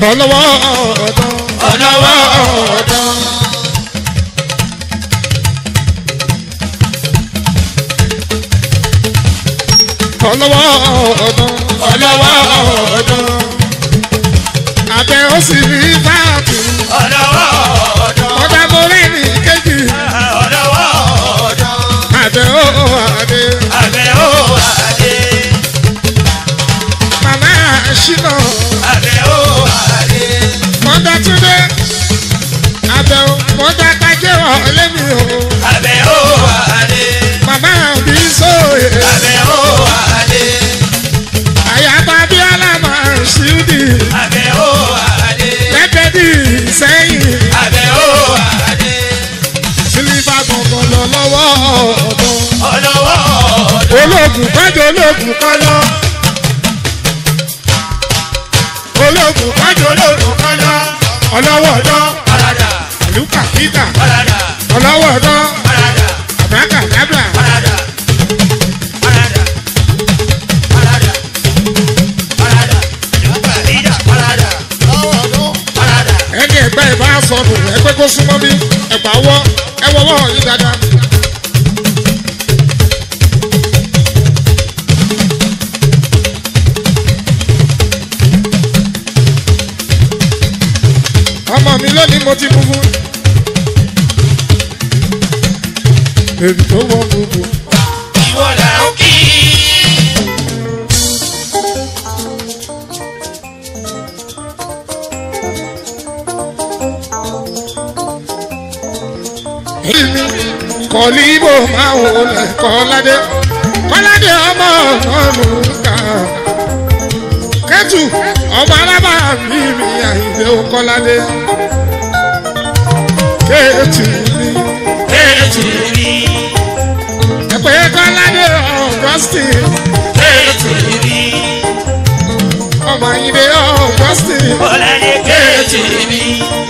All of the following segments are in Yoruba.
ọlọ́wọ́ ọ̀dán ọlọ́wọ́ ọ̀dán. ọlọ́wọ́ ọ̀dán ọlọ́wọ́ ọ̀dán. abẹ́ ó sì rí báàkì ọlọ́wọ́ ọ̀dán. ọ̀dà mọ́rẹ́ ní kéjì ọlọ́wọ́ ọ̀dán. abẹ́ ó adé abẹ́ ó adé. màmá ṣínà abẹ́ ó adé. mọ́tà túndé abẹ́ ó mọ́tà kájẹ́ ọ̀lẹ́mi o abẹ́ ó adé. màmá bí sóye abẹ́ ó adé. àyàbá bí alámà ṣídì abẹ́ ó adé. lẹ́tẹ̀dì sẹ́yìn abẹ́ ó adé. sílífà gbọ̀ngàn lọ lọ́wọ́ ọ̀dọ́. ọlọ́wọ́ ọ̀dán. ológun kájọ ológun kọ́lọ́ ológun kájọ ológun kọ́lọ́ ọlọ́wọ́ ọ̀dọ́ parada àlùkà kíkà parada ọlọ́wọ́ ọ̀dọ́ parada àbákà dábà parada parada parada parada yorùbá ìdá parada parada. ẹni ẹgbẹ́ ìbá sọnù ẹgbẹ́ kó súnmọ́ bí ẹgbà wọ́ ẹwọ́ wọ́ yìí dáadáa. ọmọ mi lónìí mo ti mú fún. èdè tó wọ gbogbo. ìwọ là ń kí. kọ̀líbò máa wò lẹ̀ kọ́ládé kọ́ládé ọmọ ọ̀nà ká kẹ́tù ọmọ alábà mi mi àyìnbó kọ́ládé kẹ́tù mi ètò mi ẹ̀pẹ́ kọ́ládé ọ̀gọ́sìn ètò mi ọmọ àyìnbó ọ̀gọ́sìn bọ́ládé ètò mi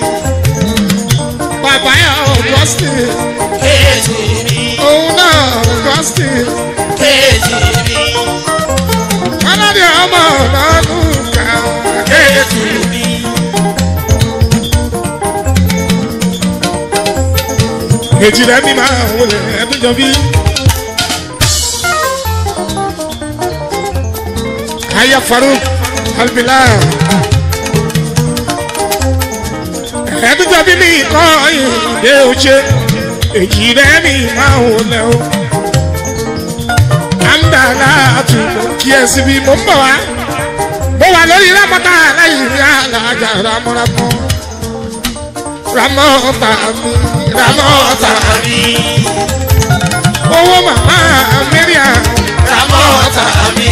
bàbá ọ̀gọ́sìn ètò mi òun náà ọ̀gọ́sìn ètò mi kọ́ládé ọmọ ọ̀nà ká kẹ́tù. ètò mi. èjì rẹ̀ mi máa wọlé ẹdún jọ bí. aya faruk albila ẹdún jọ bí mi kọ́ ìdè òjé èjì rẹ̀ mi máa wọlé o. àǹdàlà àtúntò kí ẹ síbi mo ń bọ̀ wá mo wà lórí rámọ́tà lẹ́yìn rí àlàjà rámọ́rámọ́ rámọ́tà mi rámọ́tà mi owó màmá mẹ́ríà ramọ́ta mi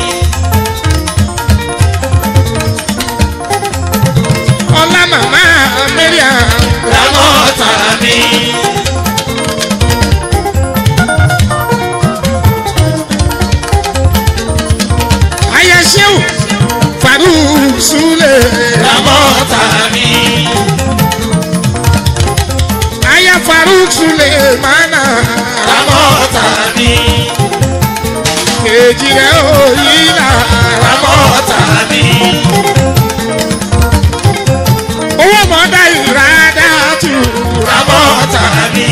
ọlá màmá mẹ́ríà ramọ́ta mi ayẹṣẹ́wò faruk sulẹ̀ ramọ́ta mi ayẹ faruk sulẹ̀ mánà ramọ́ta mi kejì rẹ̀ òyìnbá ramọ́ta mi owó mọ́dá ìrádá tù ramọ́ta mi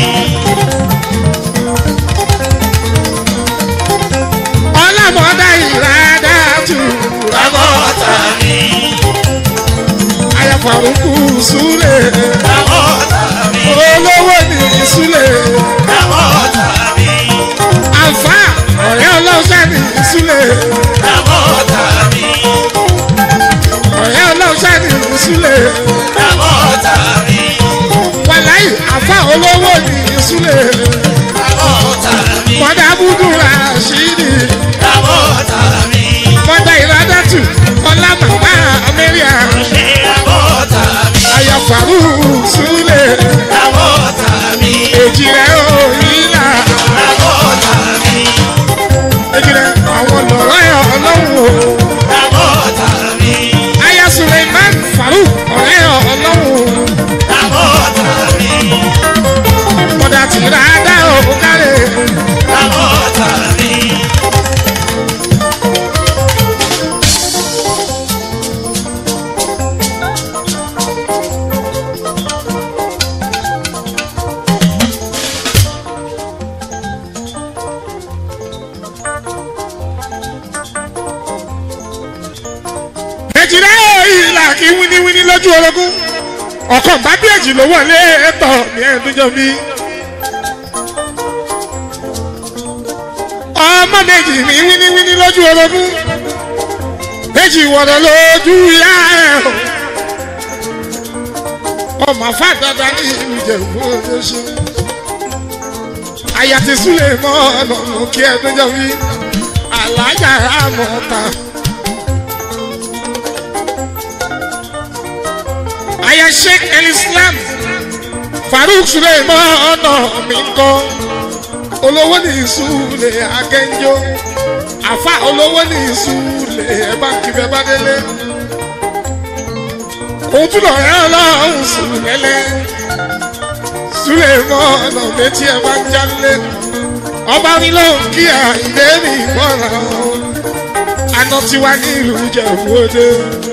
ọlá mọ́dá ìrádá tù ramọ́ta mi ayẹ faruk sulẹ̀ ramọ́ta mi olówó ní sulẹ̀. ramọ́ta mi àǹfà ọ̀rẹ́ ọlọ́sẹ̀ ní ìsúlẹ̀ ramọ́ta mi ọ̀rẹ́ ọlọ́sẹ̀ ní ìsúlẹ̀ ramọ́ta mi wàláyé àǹfà olówó ní ìsúlẹ̀ ramọ́ta mi mọ̀dà búdúrà ṣídì ramọ́ta mi mọ̀dà ìrádàtù ọlá màmá amẹ́ríà ṣe ramọ́ta mi àyàfàrú súlẹ̀ ramọ́ta mi èjì rẹ̀ òyìnlá ramọ́ta mi èjì rẹ̀ àwọn lọ́rọ̀ ẹ̀ ọlọ́run o ramọ́ta mi aya suleiman faruk ọ̀rẹ́ kí wíníwíní lójú orogún ọkàn bá bí èjì ló wọlé ẹtọ ní ẹdúnjọ bí. ọmọ méjì ní wíníwíní lójú orogún méjì wọ̀rọ̀ lójú ìyá ẹ̀ o. ọmọ fàdàdà ní ìlú Ìjẹ̀bú Òde ṣe. àyà ti súlẹ̀ mọ́ ọ̀nà mú kí ẹdúnjọ bí alájà àmọ́ta. àyà Sheikh El Islam Farouk Suleiman ọ̀nà mi kọ́ olówó ní ìsúlẹ̀ agẹ́njọ́ àfa olówó ní ìsúlẹ̀ ẹ̀ bá kiri ẹ̀ bá délé òun tún lọ rẹ́ ọlọ́run sùlẹ̀lẹ̀ Suleiman ọ̀nà méjì ẹ̀ bá ń jálé ọba mi ló ń kí àìdé mi mọ́ra àná tiwa ní ìlú Ìjẹ̀bú Òde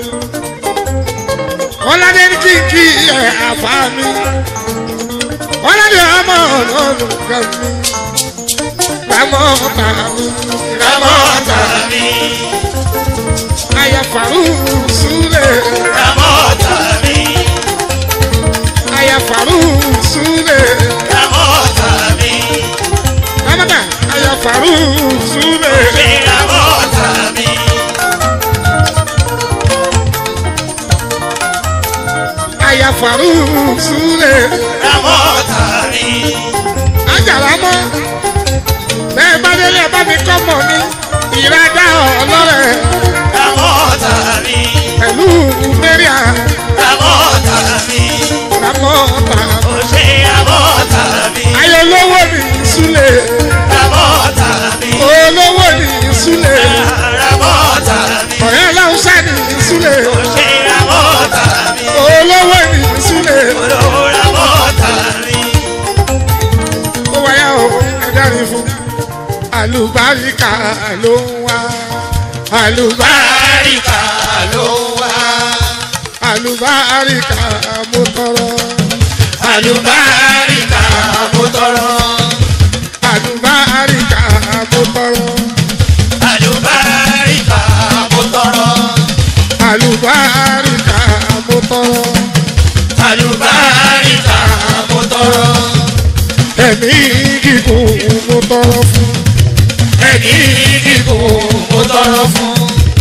ọlọ́dẹ ní kí n kí ẹ̀ àfa mi ọlọ́dẹ ọmọ ọlọ́run kan mi ramọ́ ọ̀tà mi Ramọ́ ọ̀tá mi. aya Farouk Sule Ramọ́ ọ̀tá mi. aya Farouk Sule Ramọ́ ọ̀tá mi. ramata aya Farouk Sule Mi ramọ́ ọ̀tá mi. aya Farouk Sule Ramọ́ ọ̀tá mi. ajara mọ́ bẹ́ẹ̀ bá délé bá mi kọ́ mọ̀ ní ìradá ọlọ́rẹ̀ Ramọ́ ọ̀tá mi. pẹ̀lú mẹ́ríà Ramọ́ ọ̀tá mi. ramọ́ ọ̀tà Ó ṣe ramọ́ ọ̀tá mi. ayolówó ní Sule Ramọ́ ọ̀tá mi. olówó ní Sule Ramọ́ ọ̀tá mi. ọ̀rẹ́ aláwùsá ní Sule Ó ṣe ramọ́ ọ̀tá mi. olówó ní Sule Olówó ramọ́ ọ̀tá mi. ó wáyà ó ẹ̀dárin fún àlùbáríkà ló ń wá àlùbáríkà Báríkà ló wá. àlùbáríkà mo tọrọ Àlùbáríkà mo tọrọ. àlùbáríkà mo tọrọ Àlùbáríkà mo tọrọ. àlùbáríkà mo tọrọ Àlùbáríkà mo tọrọ. ẹ̀mí gígùn mo tọrọ fún Ẹ̀mí gígùn mo tọrọ fún.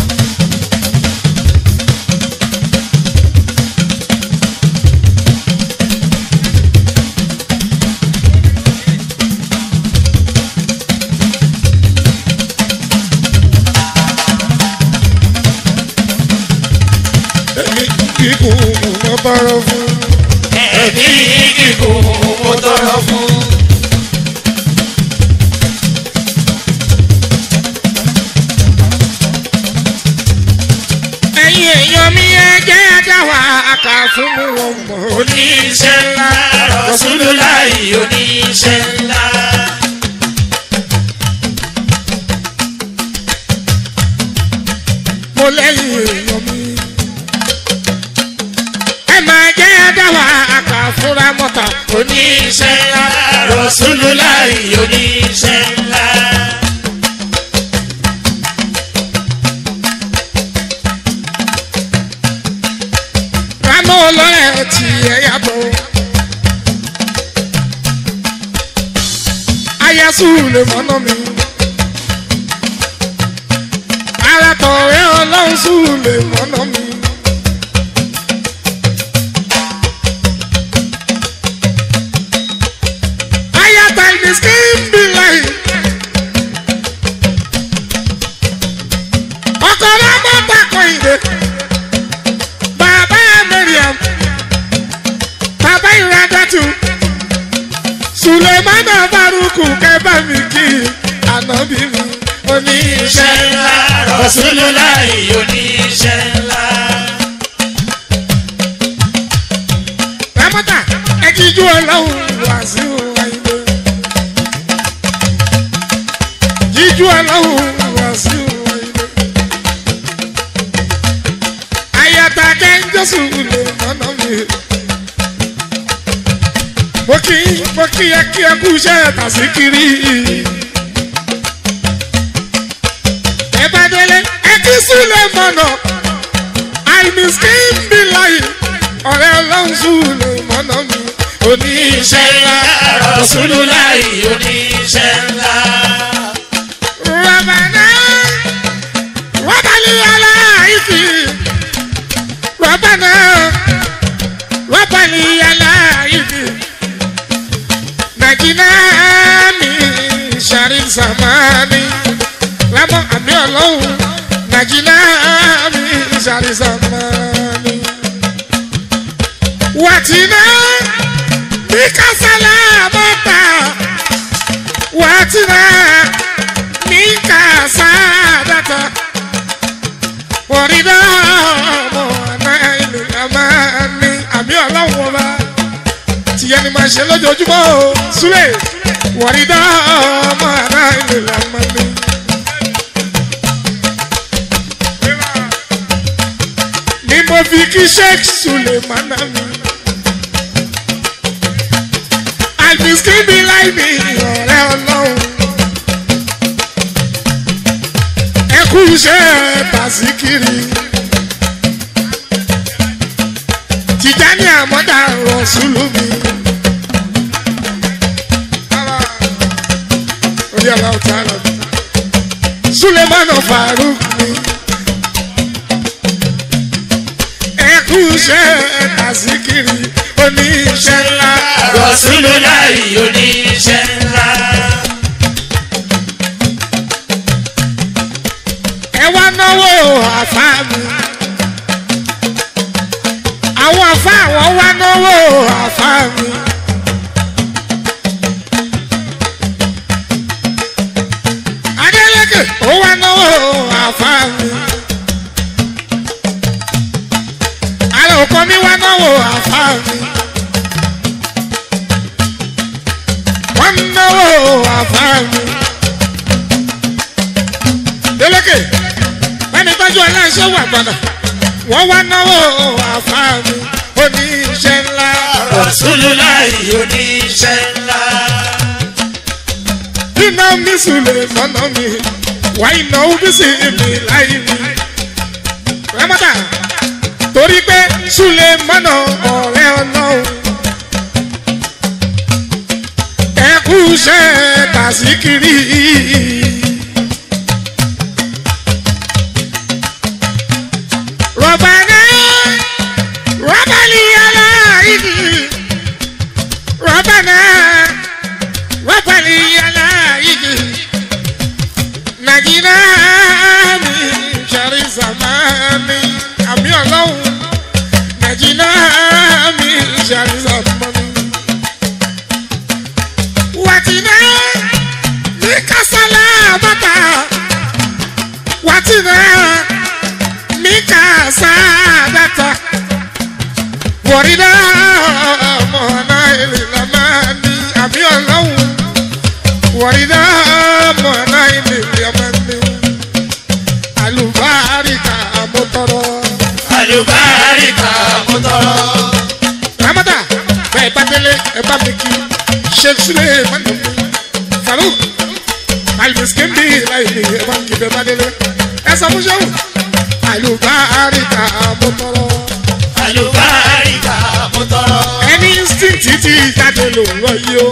ẹ̀mí gígùn mo tọrọ fún Ẹ̀mí gígùn mo tọrọ fún. ẹ̀yin èèyàn mi ẹ jẹ́ àdáwà àkà fún mi wọn mọ̀ ó ní Oníṣẹ́ ńlá Rasulullahi oníṣẹ́ ńlá. mo lẹ́yìn èèyàn mi. ẹ máa jẹ́ àdáwà àkà fúnra mọ́ta Oníṣẹ́ ńlá Rasulullahi oníṣẹ́ ńlá. rámọ́ ọlọ́rẹ̀ tí ẹ yàtọ̀. ayasu lè mọ́nà mi. ara tọ̀rẹ́ ọlọ́run sùn lè mọ́nà mi. ayata ìdí skin be like. ọkọ̀ rámọ́ takọ̀ ìdè. Bàbá Miriam, bàbá Ìradàtú, Sùlẹ̀mánà Bárúkù kẹ́bà mi kí ànábì mi oníṣẹ́. Oníṣẹ́ ńlá Rasulullahi oníṣẹ́ ńlá. Rámọ́tà ẹ̀jíjú ọlọ́run wá sí wáyé. Jíjú ọlọ́run wá sí wáyé. Àyàtà kẹ́ńjọ́sù lè mọ́nà mi. Mo kí mo kí ẹ kí ẹ kú iṣẹ́ tàṣíkiri. Ẹ bá délé ẹ kí Súlẹ̀ mọ̀nà. àìmísìn bí láyé ọ̀rẹ́ ọlọ́run sùlẹ̀ mọ́nà mi oníṣẹ́ ńlá Rasulullahi oníṣẹ́ ńlá. Rabbana wabali alaiki Rabbana wabali alaiki Najina mi shari zamani Lámọ àmì ọlọ́run Najina mi shari zamani Wàtínà bí kásálà bàtà Wàtínà minka sadata wọ̀rídà ọmọ ilé amani àmì ọlọ́run ọba tìyẹn ni màá ṣe lójoojúmọ́ o súlẹ̀ wọ̀rídà ọmọ ilé amani. ni mo fi kí sheikh sulemana mi alimiskin bí láì mi ọ̀rẹ́ ọlọ́run. ẹkú iṣẹ́ tàṣíkiri. Tìjání àmọ́dá rọ̀ṣúlù mi. Orí ọ̀la ọ̀tá lọ. Súlẹ̀mánà Faruk mi. Ẹkú iṣẹ́ tàṣíkiri. Oníṣẹ́ ńlá. Rasulullahi oníṣẹ́ ńlá. ẹ wá náwó àfa mi. àwọn àfa àwọn wá náwó àfa mi. Adélékè ó wá náwó àfa mi. àlọ́ òkò mi wá náwó àfa mi. wọ́n náwó àfa mi. Délékè ẹni tọ́jú aláṣẹ wà gbọ́dọ̀ wọ́n wá náwó àfáàmì oníṣẹ́ ńlá. Rasulullahi oníṣẹ́ ńlá. iná mi sùlẹ̀ mọ́nà mi wà iná bísí mi láì mi. rámọ́tà torí pé sùlẹ̀ mọ́nà ọ̀rẹ́ ọlọ́run. ẹkú iṣẹ́ tàṣíkiri. ربنا وبلي على ايدي ربنا وبلي على ايدي نجينا من شر زمان àmì ọlọ́run nàìjíríà mi ṣàrìsàmọ́ni. wàtínà ní kásálà bàtà wàtínà mika sadata wọ̀rídà mọ̀nà ìlàmánì àmì ọlọ́run wọ̀rídà mọ̀nà ìlàmánì alùbáríkà mọ́tọ́rọ́. Àlùbáríkà mo tọrọ. ramata bẹ́ẹ̀ bá délé ẹ bá mi kí sheikh sule manu faruk alimiskin bí láìpẹ́ ẹ bá mi kí bẹ́ẹ̀ bá délé ẹ sọ fún sẹ́wọ̀n alùbáríkà mọ́tọ́rọ́. Àlùbáríkà mo tọrọ. ẹni instinct ti jáde ló ń lọ yìí o.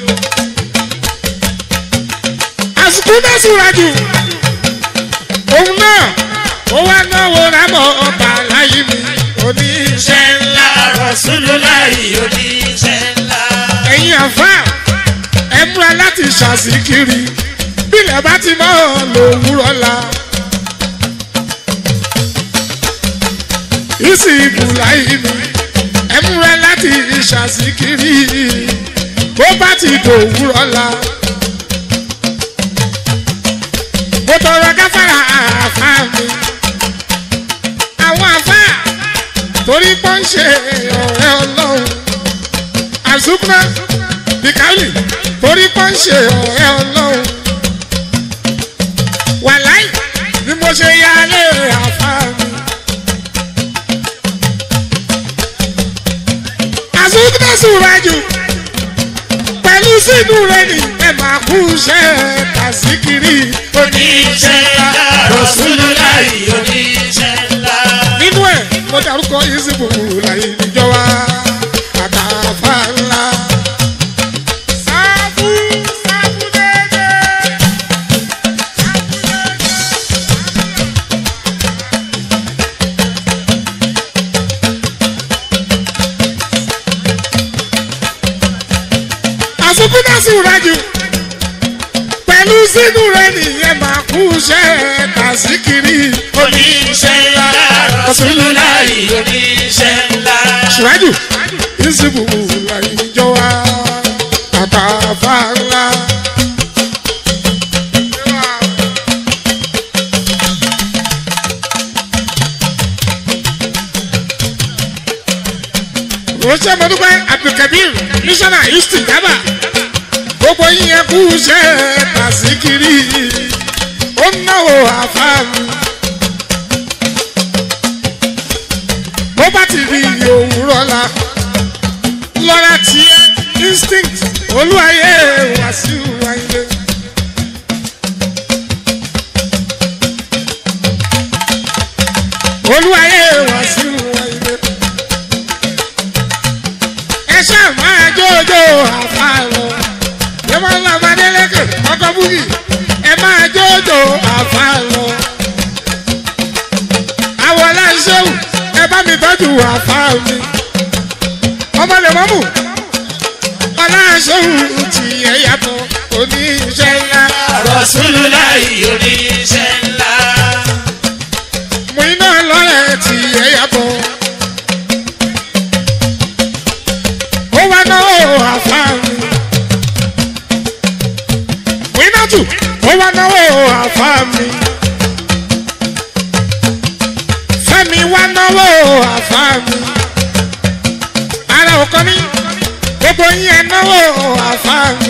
àsìkò náà súra jù òun náà ó wá náwó rámọ̀ ọba láyé mi oníṣẹ́ Oníṣẹ́ ńlá Rasulullahi oníṣẹ́ ńlá. ẹ̀yin àfa ẹ múra láti ṣàṣìkiri bílẹ̀ bá ti mọ́ lòwúrọ̀ la. ìsì ìbùláyé mi ẹ múra láti ṣàṣìkiri bó bá ti dòwúrọ̀ la. mo tọrọ gáfárà àfa mi àwọn àfa torí pọ́n ṣe ọ̀rẹ́ ọlọ́run àzúkúná bíkálì torí pọ́n ṣe ọ̀rẹ́ ọlọ́run wàláì bí mo ṣe yá lé àfa mi. àzúkúná sùnwájú pẹ̀lú sínú rẹ̀ ní ẹ̀ máa kú iṣẹ́ kàṣíkiri Oníṣẹ́ ńlá Rasulullahi oníṣẹ́ ńlá. nínú ẹ̀ dárúkọ ìsìnkú láyé níjọba àtàfà ńlá. sáfù sáfù dédé. àsìkò náà sì rájú pẹ̀lú sínú rẹ̀ nìyẹn máa kú iṣẹ́ tàṣíkiri. oníṣẹ́ ńlá Rasulullahi oníṣẹ́ ńlá. ṣùrájù ìsìnkú láyé níjọba àtàfà ńlá. ránṣẹ́ mọ́dúpẹ́ abdulkabir mísọ́nà houston dábà gbogbo yíyan kú iṣẹ́ tàṣíkiri ó náwó àfáàmù. bó bá ti rí iye òwúrọ̀ la lọ́ra tiẹ̀ instinct olúwayé wàsíù wáyé. olúwayé wàsíù wáyé. ẹ ṣáà máa jójó àfàlọ́ ẹ máa ń lọ amadélẹ́kẹ̀ ọkọ̀ búkì ẹ máa jójó àfàlọ́ àwọn aláṣẹ́wù ẹ bá mi tọ́jú àfa mi ọmọ lè mọ́mù aláṣẹ́wù tí ẹ yàtọ̀ òní iṣẹ́ ńlá Rasulullahi oníṣẹ́ ńlá. mú iná lọ́rẹ̀ tí ẹ yàtọ̀ ó wá náwó àfa mi mú iná tù ó wá náwó àfa mi. fẹ́mi wá náwó àfa mi. ara òkan mi gbogbo yín ẹ náwó àfa mi.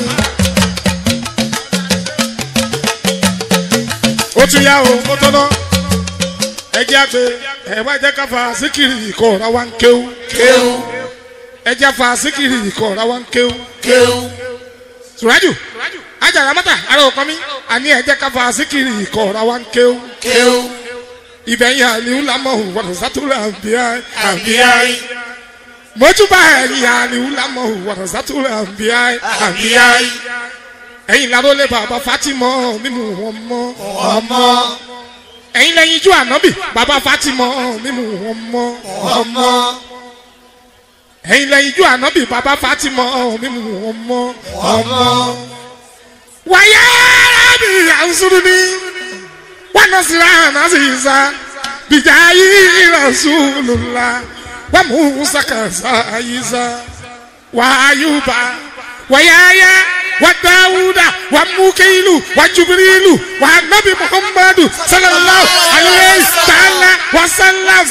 ó tún yá o ó tọ́nà ẹ jẹ́ àgbẹ̀ ẹ wá jẹ́ ká fa síkìrì ìkọ̀ ọ̀rá wa ń kéwú. kéwú ẹ jẹ́ fa síkìrì ìkọ̀ ọ̀rá wa ń kéwú. kéwú sùrájù ajára mọ́tà ara òkan mi àní ẹ jẹ́ ká fa síkìrì ìkọ̀ ọ̀rá wa ń kéwú. kéwú ìbẹ̀yìn àlìú lámọ̀ wọ̀nà sátúrà bíi àbíyáyí mọ́túbà ẹ̀yìn àlìú lámọ̀ wọ̀nà sátúrà bíi àbíyáyí ẹ̀yìn lárólé bàbá Fatima mímú wọn mọ́ ọmọ ẹ̀yìn lẹ́yìn ijó ànábì bàbá Fatima mímú wọn mọ́ ọmọ ẹ̀yìn lẹ́yìn ijó ànábì bàbá Fatima mímú wọn mọ́ ọmọ wàyà rábì àǹsùrù ni wọn nọ sí ráhànà sí ìsà bìjà yìí Rasulullah wà mú sàkàsà ìsà wàyùbá wàyàyà wà dáwúdà wà múkèlú wà jubirilu wà nàbì muhammadu sallallahu alayhi ta'ala wa sallam.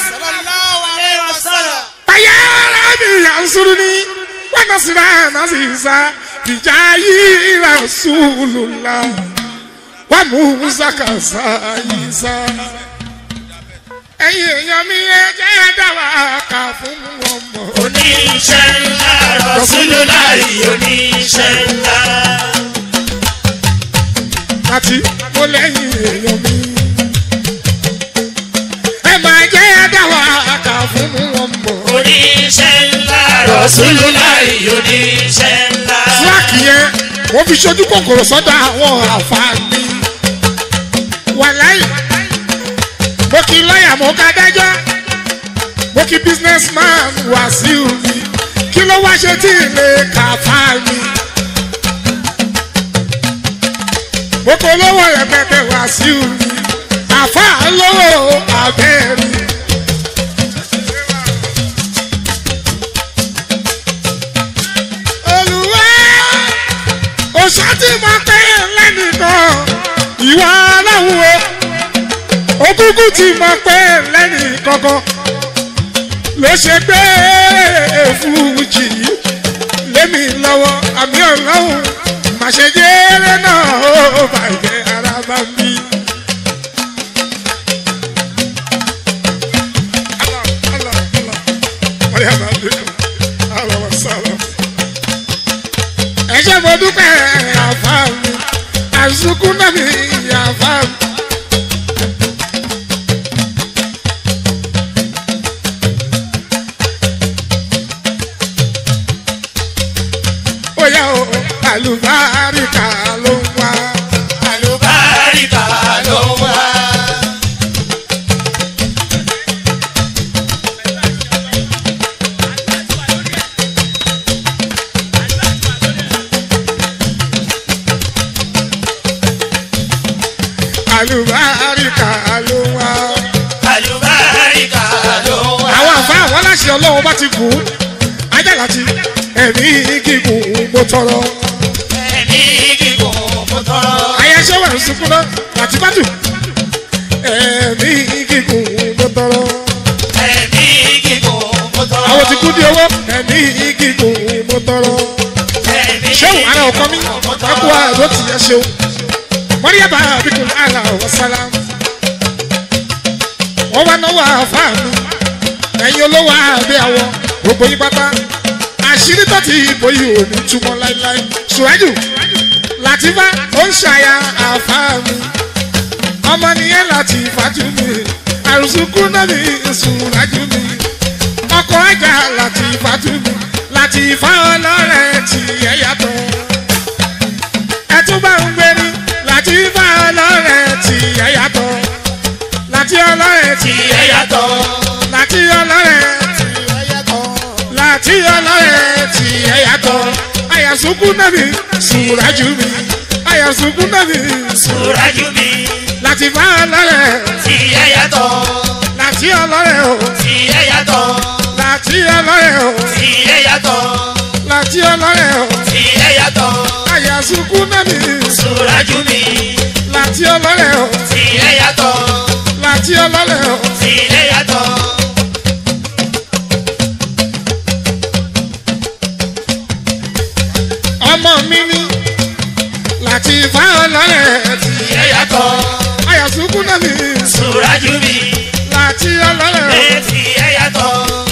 wàyà rábì àǹsùrù ni wọn nọ sí ráhànà sí ìsà bìjà yìí Rasulullah wà mú sàkàsà ìsà ẹ̀yin èèyàn mi ẹ jẹ́ dáwà kà fún wọn mọ̀. oníṣẹ́ ńlá Rasulullahi oníṣẹ́ ńlá. àti mo lẹ́yìn èèyàn mi. ẹ máa jẹ́ dáwà kà fún wọn mọ̀. oníṣẹ́ ńlá Rasulullahi oníṣẹ́ ńlá. síláàkì yẹn wọ́n fi ṣojú kòkòrò sọ́dọ̀ àwọn àǹfààní. wàláì mo kí lọ́ọ̀yà mo ká dájọ́ mo kí businessman Wàsíù mi kí ló wá ṣe tí ilé kàfá mi. mo kó lówó rẹpẹtẹ Wàsíù mi àfà lówó abẹ́rẹ́. olùwà òṣà tí mo pẹ́ lẹ́nìkan ìwà aláwọ̀ òkúkú tí mo pẹ́ lẹ́nìkankan ló ṣe gbé fújì lémi lọ́wọ́ àmì ọlọ́run màṣẹ́jẹ́rẹ́ náà ó bàjẹ́ ara bá mi. Allah, Allah, Allah. Mariama Abdul, Allah wa salam. Ẹ ṣé mo dúpẹ́ àfa mi, àsùnkún náà mi àfa mi. àlùbáríkà ló ń wá. àlùbáríkà ló wá. àlùbáríkà ló ń wá. àlùbáríkà ló wá. àwọn àfa àwọn aláṣẹ ọlọ́run bá ti kú ajá láti ẹ̀mí gígùn mo tọrọ. ẹ̀mí gígùn mo tọrọ. ayẹṣẹ́ wà ń sunkún náà láti bá tù. ẹ̀mí gígùn mo tọrọ. ẹ̀mí gígùn mo tọrọ. àwọn ti kú di owó ẹ̀mí gígùn mo tọrọ. ẹ̀mí ṣéwù ara ọkọ mi gígùn mo ẹkú tọrọ. àdó ti yẹ ṣeun. mọ́ríyàbá àbíkún àlà ọ̀sálà. wọ́n wá náwó àfáà mi ẹ̀yin olówó àbí àwọ̀ gbogbo yín pátá àṣírí tó ti ìbò yìí ò ní túmọ̀ láíláí ṣùwájú làtìfá ó ń ṣàyà àfáà mi ọmọ nìyẹn láti fàájú mi àrùsùkú náà ní ìṣùrájú mi ọkọ̀ ajá láti fàájú mi láti fá ọlọ́rẹ̀ tí ẹ yàtọ̀ ẹ tún bá ń gbé ní láti fá ọlọ́rẹ̀ tí ẹ yàtọ̀ láti ọlọ́rẹ̀ tí tí ẹ yàtọ̀. láti ọlọ́rẹ̀ tí ẹ yàtọ̀ láti ọlọ́rẹ̀ tí ẹ yàtọ̀ àyàsùkú náà mi ṣùrájú mi àyàsùkú náà mi Súrájú mi láti fá ọlọ́rẹ̀ tí ẹ yàtọ̀. láti ọlọ́rẹ̀ o tí ẹ yàtọ̀. láti ọlọ́rẹ̀ o tí ẹ yàtọ̀. láti ọlọ́rẹ̀ o tí ẹ yàtọ̀. àyàsùkú náà mi Súrájú mi láti ọlọ́rẹ̀ o tí ẹ yàtọ̀. láti ọlọ́rẹ̀ o tí ẹ yàtọ̀. ọmọ mi ní láti fá ọlọ́rẹ̀ tí tí ẹ yàtọ̀. àyàsùkú náà mi Súrájú mi láti ọlọ́rẹ̀ o tí ẹ yàtọ̀.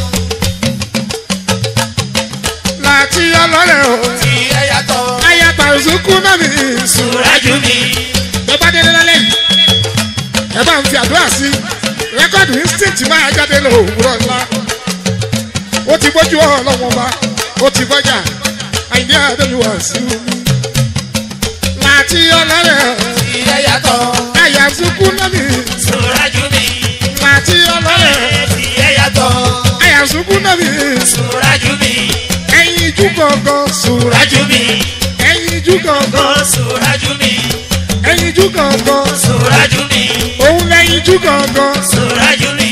láti ọlọ́rẹ̀ o tí ẹ yàtọ̀. àyàtàsùkú náà mi Súrájú mi ẹ bá délé lálẹ́ yìí ẹ bá ń fi àdúrà sí rẹ́kọ̀dù instinct máa jáde lọ òwúrọ̀ ńlá ó ti gbójú ọlọ́wọ́n bá ó ti gbọ́jà àìní àdéhùwà sí omi láti ọlọ́rẹ̀ tí ẹ yàtọ̀. àyà sunkún náà mi Súrájú mi láti ọlọ́rẹ̀ tí ẹ yàtọ̀. àyà sunkún náà mi Súrájú mi ẹyin ijú gangan sùúrà Súrájú mi ẹyin ijú gangan Súrájú mi ẹyin ijú gangan Súrájú mi òun lẹ́yìn ijú gangan Súrájú mi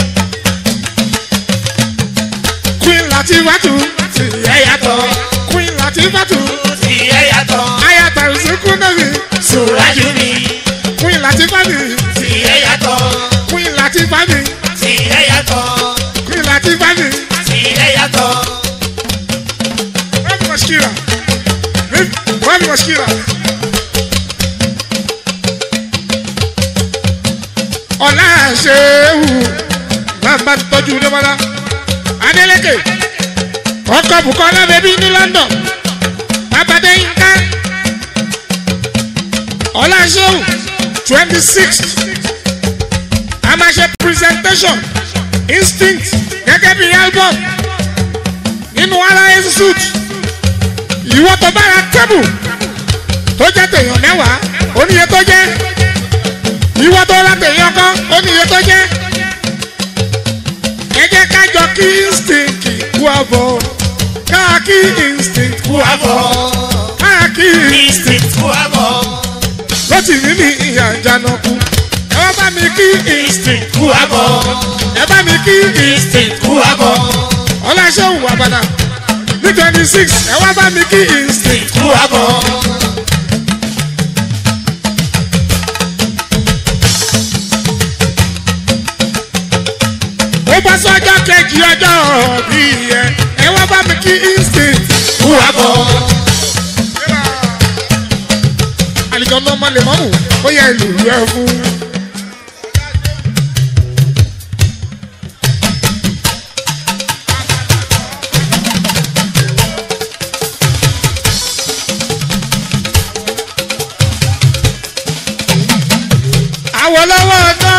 queen láti bàtú tí ẹ yàtọ̀. queen láti bàtú. tí ẹ yàtọ̀. ayata ìsìnkú náà mi Súrájú mi queen láti bá mi tí ẹ yàtọ̀. queen láti bá mi tí ẹ yàtọ̀. queen láti bá mi tí ẹ yàtọ̀. wọ́n mi mọ̀ṣíkìrà wọ́n mi mọ̀ṣíkìrà. ọ̀la ṣéwù bàbá tọ́jú dẹ́mọ́lá adélèké ọkọ̀ bukola bẹ́bí ní london bàbá dẹ́yìnká ọ̀la ṣéwù twenty sixth a máa ṣe presentation instinct gẹ́gẹ́ bí album nínú ara institute ìwọ tó bára tẹ́bù tó jẹ́ tèèyàn mẹ́wàá oníye tó jẹ́ ìwọ tó ra tèèyàn kan oníye tó jẹ́ ẹ jẹ́ ká jọ kí instinct kú àbọ̀ ká kí instinct kú àbọ̀ ká kí instinct kú àbọ̀. lọ́tì mí ní ìyá ìjànà kú ẹ wá bá mi kí instinct kú àbọ̀. ẹ bá mi kí instinct kú àbọ̀. ọláṣẹ́wù àbàdà ní twenty six ẹ wá bá mi kí instinct kú àbọ̀. ó bá sọ́jọ́ kejì ọjọ́ bí ẹ ẹ wá bá mi kí instinct kú àbọ̀. àlejò ọmọ ọmọ lè mọ́mù ó yẹ ìlú rẹ fún. àwọn lọ́wọ́ ọ̀dọ́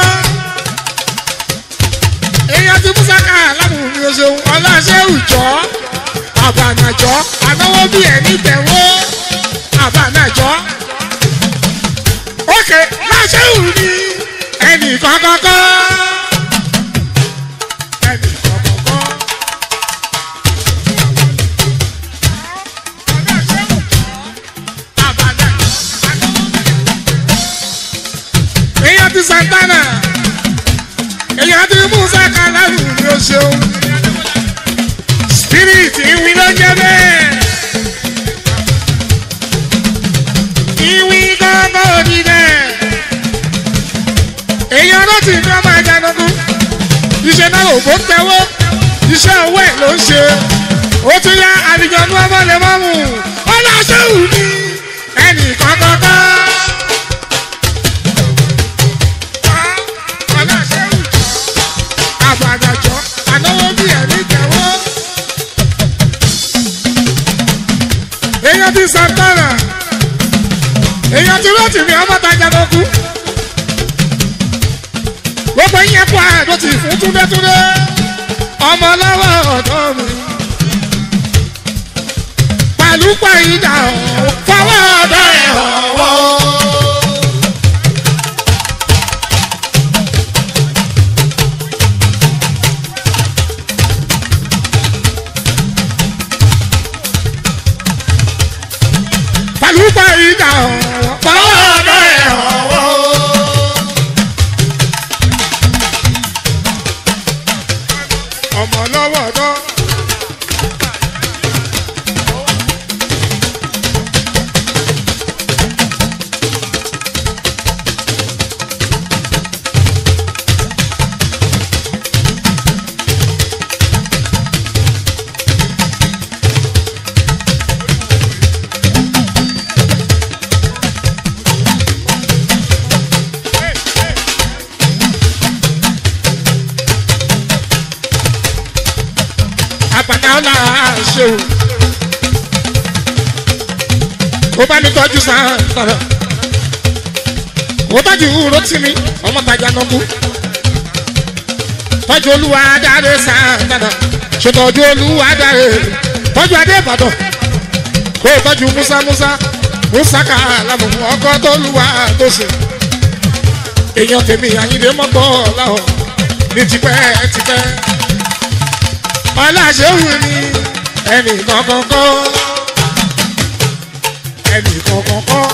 èèyàn ti mú sáká lábùrú ní oṣù ọlọ́ṣẹ́ ìjọ àbànàjọ ànáwó bí ẹni tẹ̀wọ́ àbánájọ́ ókè láṣẹ òun ni ẹnì kọ́kọ́kọ́ ẹnì kọ́kọ́kọ́. èèyàn ti santana èèyàn ti musa kalaru ni ó ṣeun spirit ìwí ló jẹ bẹ́ẹ̀ ìwí gángan òdì bẹ́ẹ̀ èèyàn ló ti fi ọmọ àjànàkú iṣẹ́ náà ò bó tẹ́wọ́ iṣẹ́ owó ẹ̀ ló ń ṣe ó tún yá àbíjọ́nú ọmọ lè mọ́ mu ọlọ́ṣẹ́wù ni ẹnì kọ́kọ́kọ́. ọlọ́ṣẹ́wù àbàdàjọ́ ànáwó bí ẹ̀mí tẹ̀wọ́. èèyàn ti santana èèyàn ti rọ́ọ̀tì mi ọmọ tajà ló kú. gbogbo yẹn kú àádó ti fún túndétúndé ọmọ lọ́wọ́ ọ̀dọ́ mi. pẹ̀lú pàyídà fọwọ́ ọ̀dọ́ ẹ̀ ọ̀wọ́. pẹ̀lú pàyídà fọwọ́ ọ̀dọ́ ẹ̀ ọ̀wọ́. ọmọ lọ́wọ́ ọ̀dọ́. àpàdé ọ̀la ṣe o. ó bá mi tọ́jú sáà tọ̀rọ̀. ó tọ́jú ìwúrò tì mí ọmọ tajà nọ́kú. tọ́jú olúwa dáre sáà tọ̀rọ̀. ṣètọ́jú olúwa dáre. tọ́jú adé ìbàdàn. kó o tọ́jú musa musa. musa ká lámù ọkọ tó lùwà tó ṣe. èèyàn tèmi àyíndé mọ́tò láwọn ní tipẹ́ tipẹ́ ọláṣẹ́wù ni ẹnì kọ̀ọ̀kọ̀ọ̀kọ̀ ẹnì kọ̀ọ̀kọ̀ọ̀kọ̀.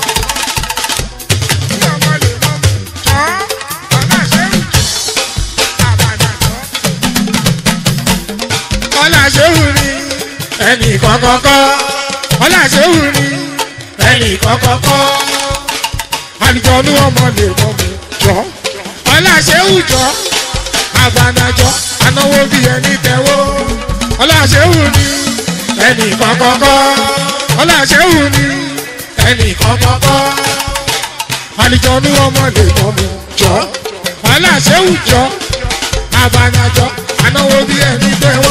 ọláṣẹ́wù ni ẹnì kọ̀ọ̀kọ̀ọ̀kọ̀ ọláṣẹ́wù ni ẹnì kọ̀ọ̀kọ̀ọ̀kọ̀ àlùjọ́nú ọmọ lè mọ̀ mí jọ ọláṣẹ́wù jọ àbànàjọ anáwó bí ẹni tẹ́wọ́ ọláṣẹ́wù ni ẹnì kọ̀ọ̀kọ̀ọ̀kọ̀ ọláṣẹ́wù ni ẹnì kọ̀ọ̀kọ̀ọ̀kọ̀ àlùjọ́nú ọmọ lè mọ̀ mí jọ ọláṣẹ́wù jọ àbànàjọ anáwó bí ẹni tẹ́wọ́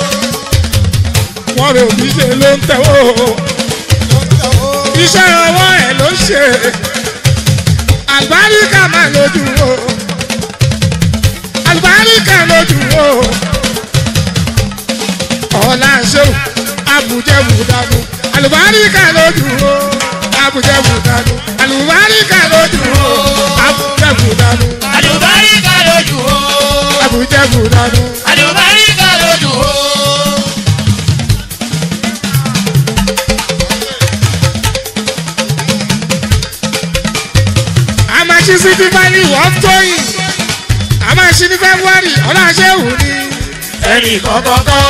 wọ́n rò bí ṣe ló ń tẹ́wọ́ iṣẹ́ ọwọ́ ẹ̀ ló ń ṣe àlùbáríkà máa lójú o àlùbáríkà lójú o ọ̀la ṣéwù abùjẹ́bù dànù àlùbáríkà lójú o abùjẹ́bù dànù àlùbáríkà lójú o abùjẹ́bù dànù àlùbáríkà lójú o abùjẹ́bù dànù. àlùbáríkà lójú o. a máa ṣí sí ti bá ní wọ́n tóyìn a máa ṣí ní february ọ̀la ṣéwù ni ẹnì kọ̀ọ̀kọ̀ọ̀kọ̀.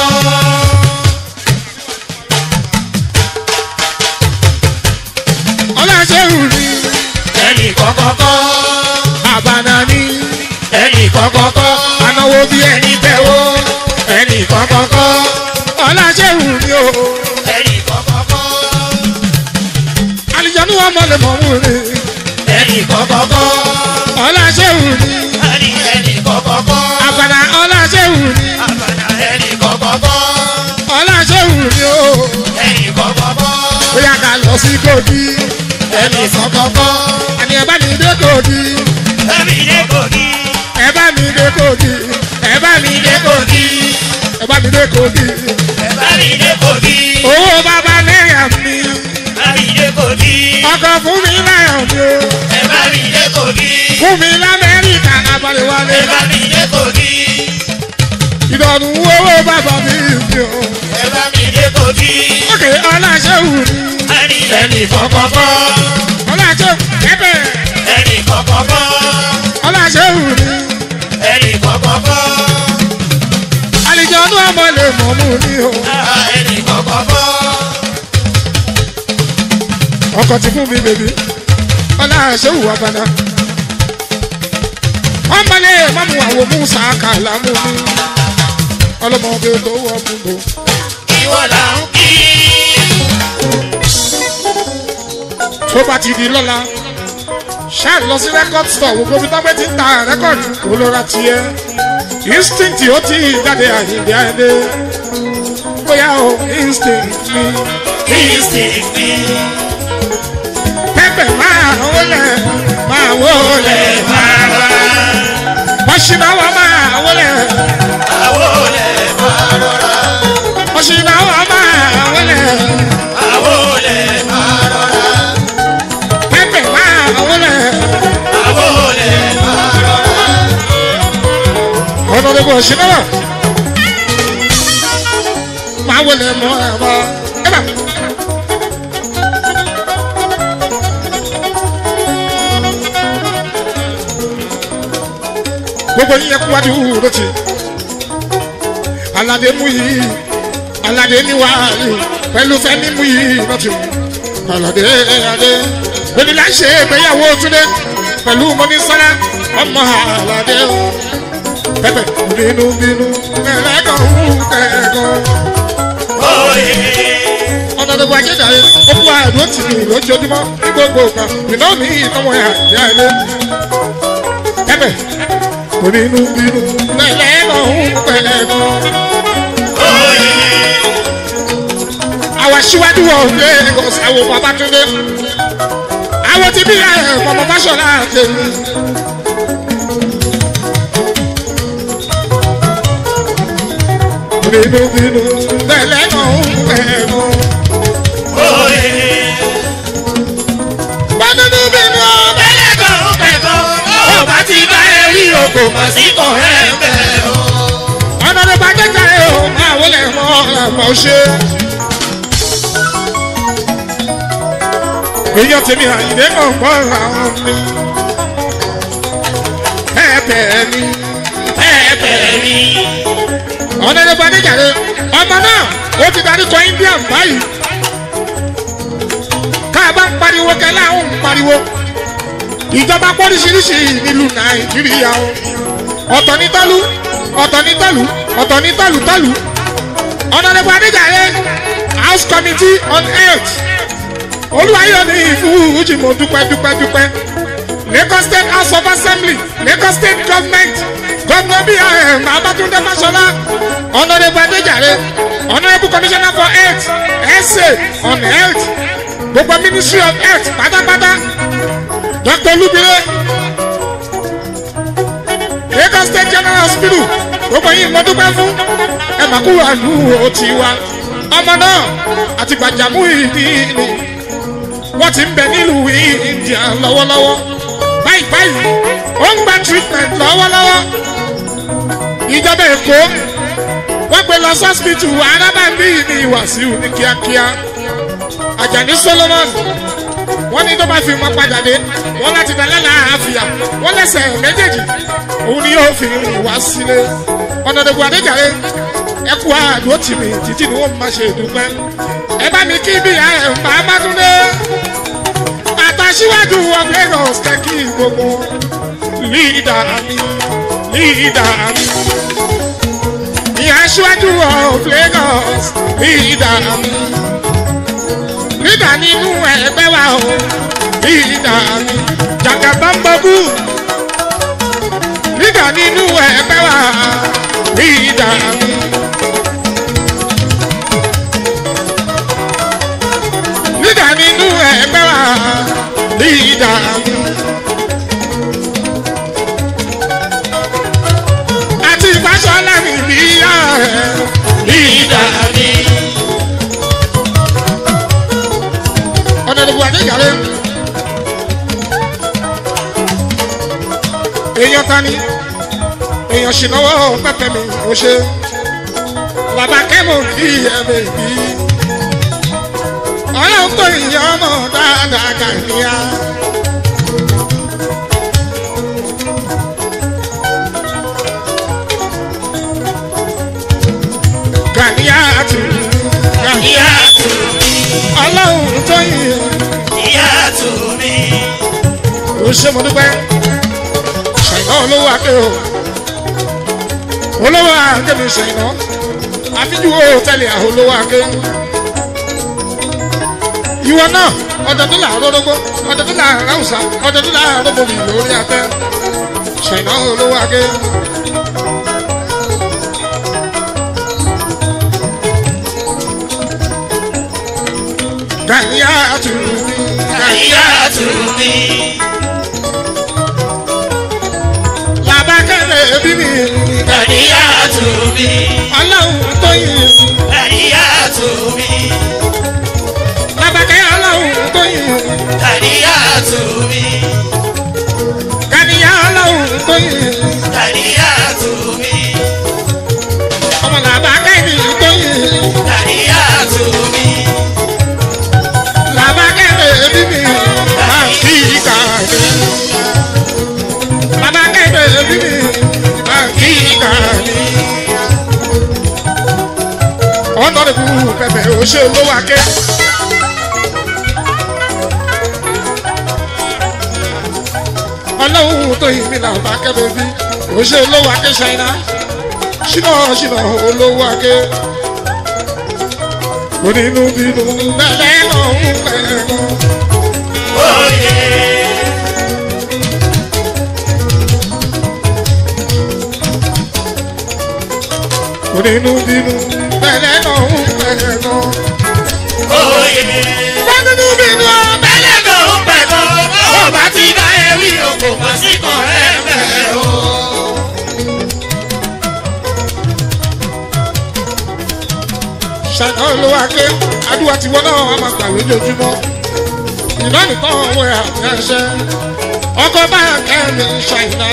ọ̀la ṣéwù ni ẹnì kọ̀ọ̀kọ̀ọ̀kọ̀. àbànà ni ẹnì kọ̀ọ̀kọ̀ọ̀kọ̀. anáwó bí ẹni tẹ́wọ́ ẹnì kọ̀ọ̀kọ̀ọ̀kọ̀. ọ̀la ṣéwù ni o ẹnì kọ̀ọ̀kọ̀ọ̀kọ̀. àlùjọ́nú ọmọ lè mọ̀ mú ni ẹnì kọ̀ọ̀kọ̀ọ̀kọ̀. ọ̀la ṣéwù ni ẹnì ẹnì kọ̀ọ̀kọ̀ọ̀kọ̀. àbànà ọ̀la ṣéwù ni àbànà ẹnì kọ̀ọ̀kọ̀ọ̀kọ̀. ọ̀la ṣéwù ni o ẹnì kọ̀ọ̀kọ̀ọ̀kọ̀. bóyá ká lọ sí kòdì ẹnì kọ̀ọ̀kọ̀ọ̀kọ̀. àní ẹ bá mi dé kòdì ẹnì dé kòkí. ẹ bá mi dé kòdì ẹ bá mi dé kòdì ẹ bá mi dé kòdì ẹnì dé kòkí. owó bàbá náírà mi ẹ bá mi dé Kogi. ọkọ̀ fún mi láyọ̀ mi o ẹ bá mi dé Kogi. fún mi lamẹ́ríkà abalẹ̀wálé ẹ bá mi dé Kogi. ìdọ̀nù owó bàbá mi mi o. ẹ bá mi dé Kogi. ókè ọláṣẹ́wù ni ẹni ẹni kọ̀kọ̀kọ̀. ọláṣẹ́wù ẹ̀bẹ̀ ẹni kọ̀kọ̀kọ̀. ọláṣẹ́wù ni ẹni kọ̀kọ̀kọ̀. àlejò ọdún ọmọ lè mọ̀ mú ni o. Ah, ẹni kọ̀kọ̀kọ̀. ọkọ̀ ti fún mi bèbí ọláṣẹ́wù abana ọmọ lè mọ̀ mú àwọn musa kàlámù mi ọlọ́mọge tó wọ́ gbogbo. ìwọ là ń kí. tó bá ti di lọ́la ṣáà lọ sí record store wo gbogbo tọ́gbẹ́ ti ń ta rẹ́kọ̀dù kó ló ra tiẹ̀ instinct ó ti jáde àyíǹde àyíǹde bóyá o instinct mi instinct mi. pẹ́pẹ́ máa wọlé máa wọlé máa wá. mọ̀ṣínáwá máa wọlé àwo lè máa rọra. mọ̀ṣínáwá máa wọlé àwo lè máa rọra. pẹ́pẹ́ máa wọlé àwo lè máa rọra. ọ̀nà lè bọ̀ ṣínáwá máa wọlé mọ́ ẹ̀ bá ẹ̀ bá. gbogbo yín yẹ kú wájú lóti alade mú yìí alade níwáyé pẹ̀lú fẹ́mi mú yìí lọ́tì alade alade onílà ṣe ìgbéyàwó túnde pẹ̀lú mọ́nísọ́lá ọmọ alade o pẹpẹ bínú bínú ẹlẹ́gàn ń kẹ́gàn Oyè. ọ̀nà tó gbajẹ́ dàrí ó kú àdúró tì mí lójoojúmọ́ ní gbogbo ìgbà ìná mi ìnáwó ẹ̀ àjẹ́ ilé pẹpẹ bínú bínú ẹlẹ́gàn ń kẹ́gàn. Oyè. àwọn aṣíwájú wọn ò lé Lagos àwọn Babátúndé àwọn tí bí ẹ mọmọ fásọlá tèmi. bínú bínú bẹ́lẹ̀ náà ń bẹ̀rù. Oyè. bánúnú bínú Ẹlẹ́gàn ń pẹ̀gàn. Ó bá ti bá ẹ rí o kò mọ̀ sí kò ẹ̀ ń bẹ̀ o. ọ̀nà tó bá jẹ́jà ẹ̀ o máa wọlé mọ́ ọ̀làmọ́ ṣe. èèyàn tèmi àyìnlé náà gbọ́ àwọn mi. ẹ̀ẹ́bẹ̀ẹ́ ni. Ẹ̀bẹ̀ mi. ọ̀nẹ́dẹ́ bá níjàre ọmọ náà ó ti darí kọ India báyìí ká a bá ń pariwo kẹlẹ́ àwọn ń pariwo ìjọba pọ́lísìírísì nílùú Nàìjíríà o ọ̀tọ̀ ní tọ́lú ọ̀tọ̀ ní tọ́lú ọ̀tọ̀ ní tọ́lú tọ́lú ọ̀nẹ́dẹ́ bá níjàre House Committee on Health olúwayọ̀ ní ìfúrújì mo dúpẹ́ dúpẹ́ dúpẹ́ Lagos State House of Assembly Lagos State Government gómìnà bíi ẹ̀ Babátúndé Fáṣọlá honourable Adéjàre honourable commissioner for health essay on health gbogbo ministry of health pátápátá Dr. Olúbire Lagos State General Hospital gbogbo yìí mo dúpẹ́ fún ẹ mà kúrò àlù ó ti wá ọmọ náà àti gbàjámù ìdí ni wọ́n ti ń bẹ nílùú India lọ́wọ́lọ́wọ́ báyìí báyìí ó ń gba treatment lọ́wọ́lọ́wọ́ ìjọba Èkó wọ́n gbé lọ sọ́sìpìtì arábàbí ní Wàsíù ní kíákíá Àjàní Solomon wọ́n ní tó bá fi wọn padà dé wọ́n láti dá lálàáfíà wọ́n lẹ́sẹ̀ méjèèjì òun ni yóò fi rìn wá sílé ọ̀nàdẹ̀bù Adéjàre ẹ kú àdúró tì mí títí ni wọ́n máa ṣe ìdúpẹ́ ẹ bá mi kí bí ẹ ń bá Bátúndé àtàṣíwájú of Lagos kẹ́kí gbogbo lídà mi lídà mi ní aṣíwájú of Lagos lídà mi lídà nínú ẹgbẹ́ wa o lídà mi jàgàbámbọ́bù lídà nínú ẹgbẹ́ wa lídà mi. lídà nínú ẹgbẹ́ wa lídà mi. àti ìfàsọ́lá mi bí yá ẹ̀ lídà mi. ṣìnáwó pẹ́pẹ́ mi ò ṣe bàbá kẹ́mọ̀ kí ẹ bèbí ọlọ́run tó ìyá ọmọ dáadáa gàdíyà. gàdíyà tù ìyá tù mí ọlọ́run tó ìyá ìyá tù mí ó ṣe mo dúpẹ́ ṣàìná olówó akẹ́ o olówó akẹ́ mi ṣàìná àfíjú o tẹ́lẹ̀ àwọn olówó akẹ́ ìwọ náà ọ̀dọ̀ tó làárọ̀ rógbó ọ̀dọ̀ tó làárọ̀ ráùsà ọ̀dọ̀ tó làárọ̀ rógbó mi lórí atẹ́ ṣàìná olówó akẹ́. Gàníyà tù mí, ìyá tù mí bàbá kẹ́lẹ́ bí mi, ìyá tù mí ọlọ́run tó yìn. ìyá tù mí Babakẹ́ ọlọ́run tó yìn. ìyá tù mí Kàníyà ọlọ́run tó yìn. ìyá tù mí Ọmọ làbákẹ́ ni tó yìn. ìyá tù mí Làbákẹ́ bèbí mi. Máa kí ìkà mi. Làbákẹ́ bèbí mi. Máa kí ìkà mi. Ọ̀nà rẹ̀ kú pẹ̀pẹ̀ òṣè olówó akẹ́. Ọlọ́run tó yìn mí làbákẹ́ bèbí. Òṣè olówó akẹ́ ṣáínà. Ṣínà ṣínà olówó akẹ́. Onínú bínú bẹ́lẹ́ lọ́hùn pẹ̀lú. òye Onínú bínú bẹ́lẹ́ lọ́hùn pẹ̀lú. òye. Onínú bínú Bẹ́lẹ̀ tó ń pẹ̀ tó, ó bá ti bá ẹ wí o, kò mọ̀ sí kan ẹ bẹ̀ o. ṣàná olówó akẹ́. Adúlá tiwọn náà wà máa gbà lójoojúmọ́. Ìná nìkan wọ àtẹ̀ṣẹ́. Ọkọ̀ bá kẹ́mi ṣàìná.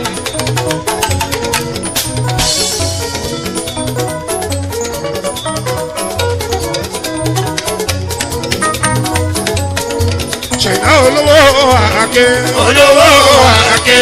Ṣàìná olówó akẹ́. Olówó àké.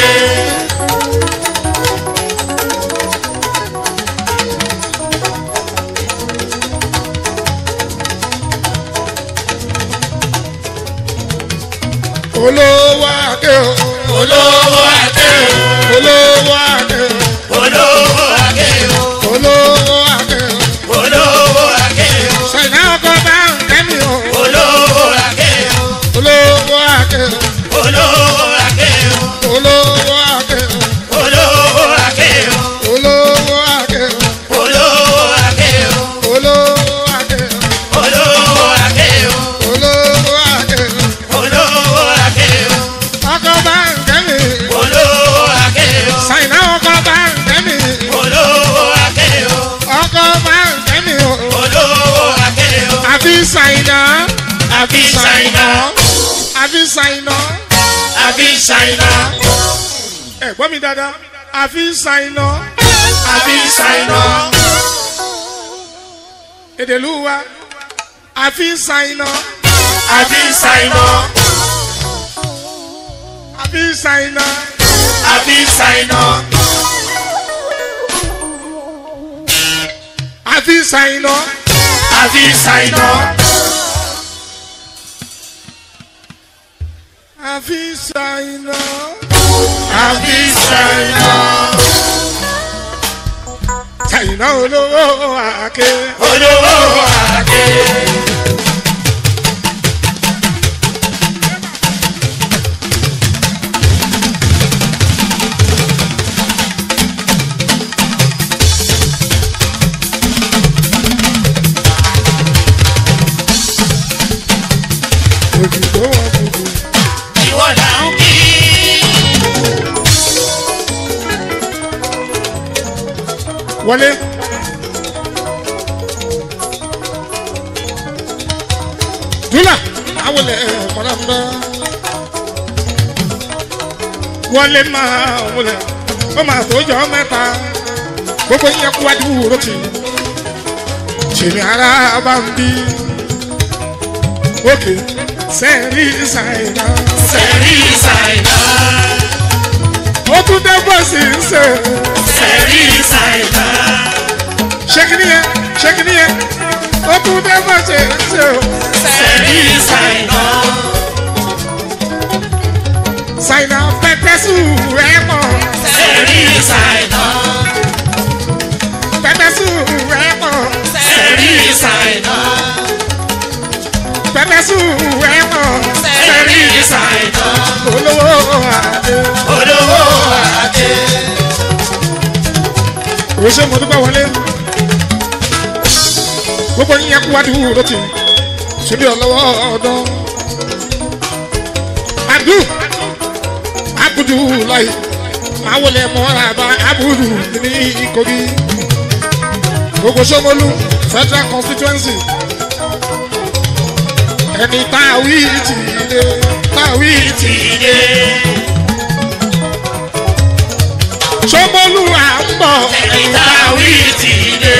Olówó akẹ́ o. Olówó àké. Olówó akẹ́ o. Olówó àké o. Olówó akẹ́ o. Olówó àké o. Ṣàìná ọkọ̀ bá kẹ́mi o. Olówó àké o. Olówó akẹ́ o. Olówó àké o. Olówó akẹ́ o. Olówó àké o. Olówó akẹ́ o. Olówó àké o. Olówó akẹ́ o. Olówó àké o. Olówó akẹ́ o. Olówó àké o. Ọkọ̀ bá kẹ́mi. Olówó àké o. Ṣàìná ọkọ̀ bá kẹ́mi. Olówó àké o. Ọkọ̀ bá kẹ́mi o. Olówó àké o. Àfi ṣàìná. Àfi ṣàìná. Àfi ṣàìná. Àfi ṣàìná. Ẹ gbọ́ mi dáadáa. Àfi ṣàìná. Àfi ṣàìná. Èdèlú wa. Àfi ṣàìná. Àfi ṣàìná. Àfi ṣàìná. Àfi ṣàìná. Àfi ṣàìná. Àfi ṣàìná. Àfi ṣàìná. Àfi ṣàìná. Ṣàìná olówó àké. Olówó àké. Òjìgbó wọn kùkù. Ìwọ là ń kí. Wọlé. Dúlà. Àwọn ilẹ̀ ọ̀pọ̀lọpọ̀ ń bá. Wọlé máa wọlé. Ó máa tó jọ mẹ́ta. gbogbo yẹn kú wájú wúro tì tèmi ara bá ń bí òkè sẹ́ẹ̀rì ṣàìdá Sẹ̀rí ṣàìdá. ó tún dé bọ́ọ̀sì ń ṣe Sẹ̀rí ṣàìdá. ṣé kí nìyẹn ṣé kí nìyẹn ó tún dé bọ́ọ̀sì ń ṣe Sẹ̀rí ṣàìdá. ṣàìdá pẹpẹsù ẹ mọ̀ Sẹ̀rí ṣàìdá. pẹpẹsù ẹ mọ̀ Sẹ̀rí ṣàìdá. pẹpẹsù ẹ mọ̀ Sẹ̀rí ṣàìdá. olówó àdé. Olówó àdé. òun ṣe mo dúpẹ́ wọlé gbogbo yín yẹn kú wá dùn ló ti ṣubí ọlọ́wọ́ ọdún adu abudu láì máa wọlé mọ́ra bá abudu ní Kogi gbogbo Ṣómólú federal constituency ẹni tá a wí ti dé tá a wí ti Ìdè. Ṣómólú à ń bọ̀ Ìtàwí ti dé.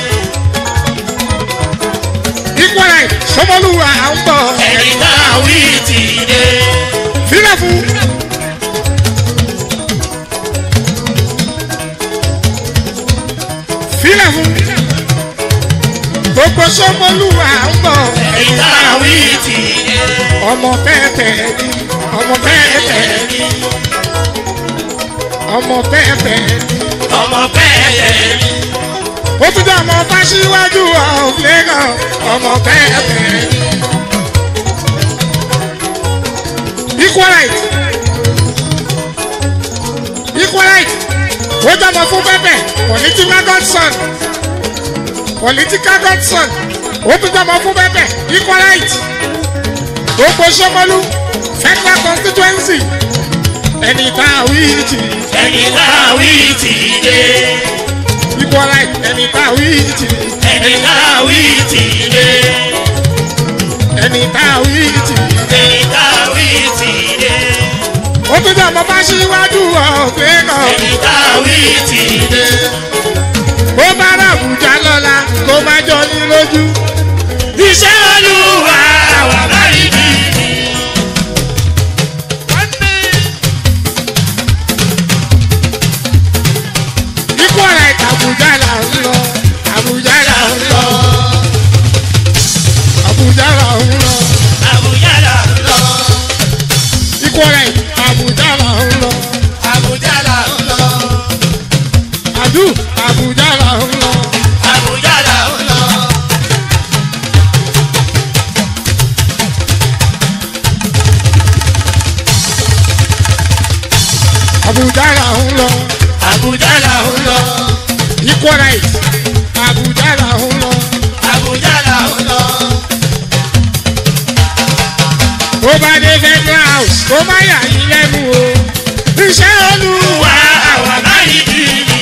equal right Ṣómólú à ń bọ̀. Ìtàwí ti dé. Fílẹ̀ fún. Fílẹ̀ fún. Gbogbo Ṣómólúwà ń bọ̀. Ìtàwí ti dé. Ọmọ pẹ́ẹ́pẹ́ ni. Ọmọ pẹ́ẹ́pẹ́ ni. Ọmọ pẹ́ẹ́pẹ́ ni. Ọmọ pẹ́ẹ́pẹ́ ni. Ó tún jẹ́ ọmọ Fáṣíwájú of Lagos. Ọmọ pẹ́ẹ́pẹ́ ni. Equal right. Equal right. Ó jẹ́ ọmọ fún pẹ́pẹ́. Political godson. Political godson. Ó tún jẹ́ ọmọ fún pẹ́pẹ́. Equal right. Gbogbo Ṣómólú. Federal constituency. Ẹni tá a wí ti. Ìtàwí ti dé. Equal right. Ẹni tá a wí ti. Ìtàwí ti dé. Ẹni tá a wí ti. Ìtàwí ti dé. Ó tún jẹ́ ọmọ Fáṣíwájú of Lagos. Ìtàwí ti dé. Bó bá rà Àbújá lọ́la, kó má jọ ní lójú. Iṣẹ́ Olúwa wà báyìí bí. Ikú ọ̀rẹ́ Àbújá là ń lọ. Àbújá là ń lọ. Àbújá là ń lọ. Àbújá là ń lọ. Ikú ọ̀rẹ́ Àbújá là ń lọ. Àbújá là ń lọ. Àdú Àbújá là ń lọ. Àbújá là ń lọ. Àbújá là ń lọ. Àbújá là ń lọ. Ikú ọ̀rẹ́ Àbújá là ń lọ. Àbújá là ń lọ. Tó bá dé federal house, kó má yà yín lẹ́nu o. Iṣẹ́ Olúwa. Wà wà báyìí bí.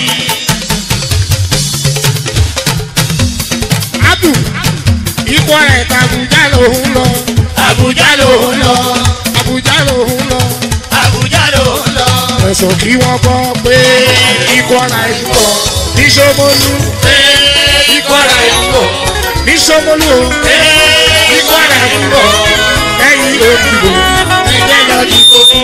Abdu ikú ọ̀rẹ́ Àbújá ló ń lọ. Àbújá ló ń lọ. Àbújá ló ń lọ. Àbújá ló ń lọ. ẹ̀sùn kí wọ́n gbọ́ pé ikọ̀ ara ikọ̀ ní Ṣómólú Ee, ikọ̀ ara ìbò. ní Ṣómólú o Ee, ikọ̀ ara ìbò. ẹ̀yìn òdìbò ẹ̀jẹ̀ lọ ní.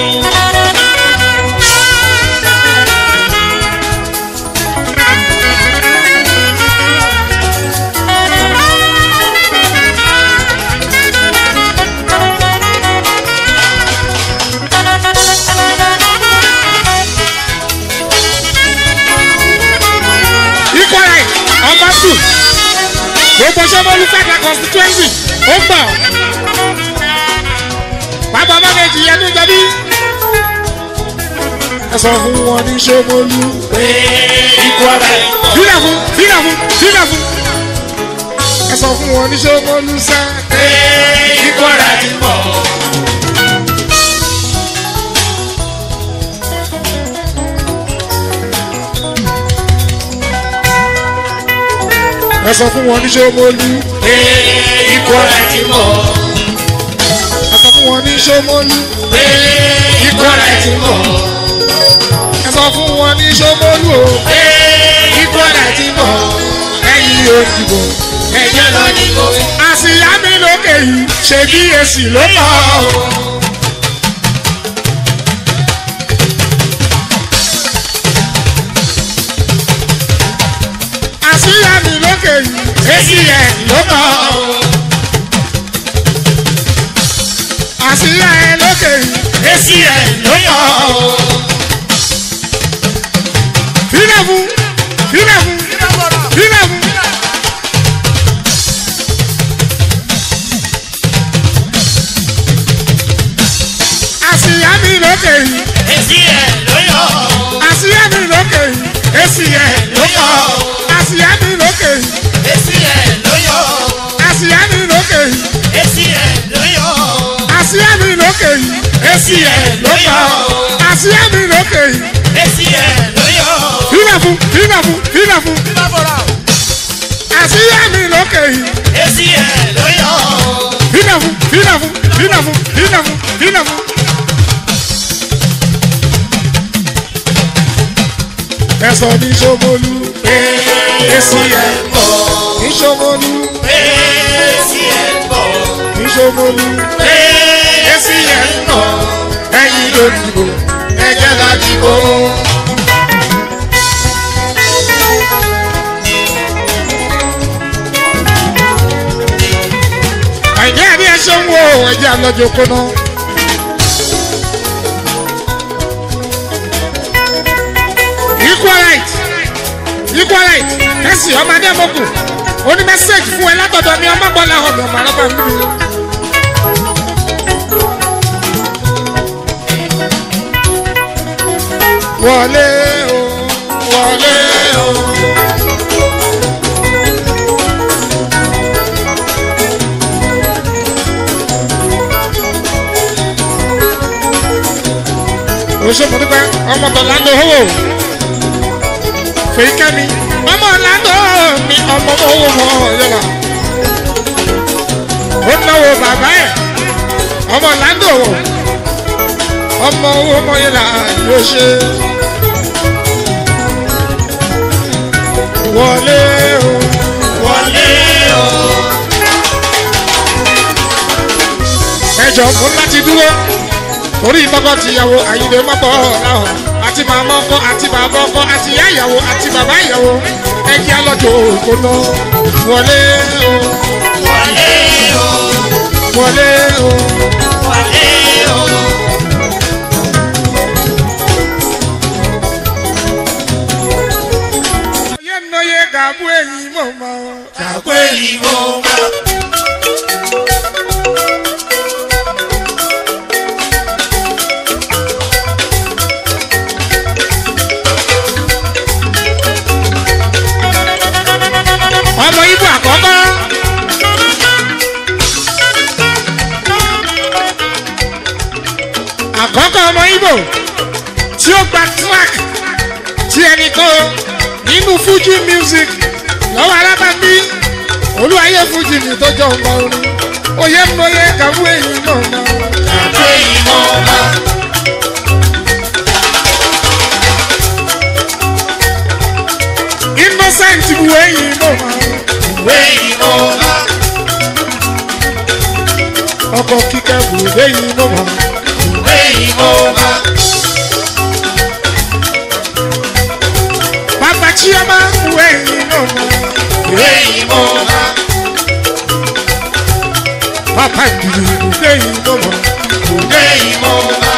ikọ̀ ara ọba tù gbogbo Ṣómólú federal constituency ó gbà bàbá bá méjì yẹn ní jẹbi ẹ sọ fún wọn ní Ṣómólú Ee, ikọ̀ ara ìbò. fílẹ̀ fún fílẹ̀ fún fílẹ̀ fún ẹ sọ fún wọn ní Ṣómólú sẹ́ Ee, ikọ̀ ara ìbò. ẹ sọ fún wọn ní Ṣómólú Ee, ikọ̀ ara ìbò. ẹ sọ fún wọn ní Ṣómólú Ee, ikọ̀ ara ìbò. ẹ sọ fún wọn ní Ṣómólú o Ee, ikọ̀ ara ti bọ̀ ẹ̀yin òdìbò ẹ̀jẹ̀ lọ dìbò. àṣìyá mi lókè yìí ṣe bí èsì ló mọ̀ ọ́. àṣìyá mi lókè yìí èsì ẹ̀ ló mọ̀ ọ́. àṣìyá ẹ̀ lókè yìí èsì ẹ̀ ló yọ̀ ọ́. fílẹ̀ fún fílẹ̀ fún fílẹ̀ fún. àṣìyá mi lókè yìí èsì ẹ̀ ló yọ̀ ọ́. àṣìyá mi lókè yìí èsì ẹ̀ ló mọ̀ ọ́. àṣìyá mi lókè yìí èsì ẹ̀ ló yọ̀ ọ́. àṣìyá mi lókè yìí èsì ẹ̀ ló yọ̀ ọ́. àṣìyá mi lókè yìí èsì ẹ̀ ló yọ̀ ọ́. àṣìyá mi lókè yìí èsì ẹ̀ ló yọ̀ ọ́. fílẹ̀ fún fílẹ̀ fún fílẹ̀ fún àṣìyá mi lókè yìí èsì ẹ̀ ló yọ̀ ọ́. fílẹ̀ fún fílẹ̀ fún fílẹ̀ fún fílẹ̀ fún fílẹ̀ fún. ẹ̀sọ́ ní Ṣómólú èsì ẹ̀ ń bọ̀. ní Ṣómólú èsì ẹ̀ ń bọ̀. ní Ṣómólú èsì ẹ̀ ń bọ̀. ẹ̀yin ló dìbò ẹ̀jẹ̀ lọ dìbò. àìní àní ẹṣẹ ń wo ẹ̀jẹ̀ àlọ́jọ kóná. equal right equal right kẹ́sì ọmọdé mọ́kù ó ní mẹ́sẹ̀gì fún ẹ látọ̀dọ̀ mi ọmọ bọ́lá ọ̀nà ọ̀mọ̀ àlọ́bà ń bí. wọlé o wọlé o. oṣù mọ̀dúpẹ́ ọmọ tọ̀láńdó hówó fèyíkẹ́mi ọmọ ọ̀làńdó mi ọmọ owó mọ̀ ọ̀yọ́lá ó náwó bàbá ẹ̀ ọmọ ọ̀làńdó ọmọ owó mọ̀ ọ̀yọ́lá yóò ṣe wọlé o wọlé o. ẹjọ fún láti dúró torí tọkọ tìyàwó àyìnbó mọ́bọ̀ ọ̀làwọ̀ àti màmá ọkọ àti bàbá ọkọ àti ìyá ìyàwó àti bàbá ìyàwó ẹkí alọ́jọ́ òkúná wọlé o wọlé o. wọlé o wọlé o. oyè nnoye gàbú ẹ̀yìn mọ̀ mọ́ kàpé ìwọ máa. ọmọ ibo àkọ́kọ́ àkọ́kọ́ ọmọ ibo tí ó gba track tí ẹnì kan nínú fuji music lọ́wọ́ alábàbí olúwayé fuji ní tọ́jọ́ ọmọ orin oyè mọ́yé kàwé èyí mọ̀ mọ́ kàpé ìwọ máa. innocent bu èyí mọ̀ mọ́ ìwé ìwọ máa. ọkọ̀ kíkẹ́ bu èyí mọ̀ mọ́ ìwé ìwọ máa. bàbá chioma bu èyí mọ̀ mọ́ ìwé ìwọ máa. bàbá ìdìbò bu èyí mọ̀ mọ́. ìwé ìwọ máa.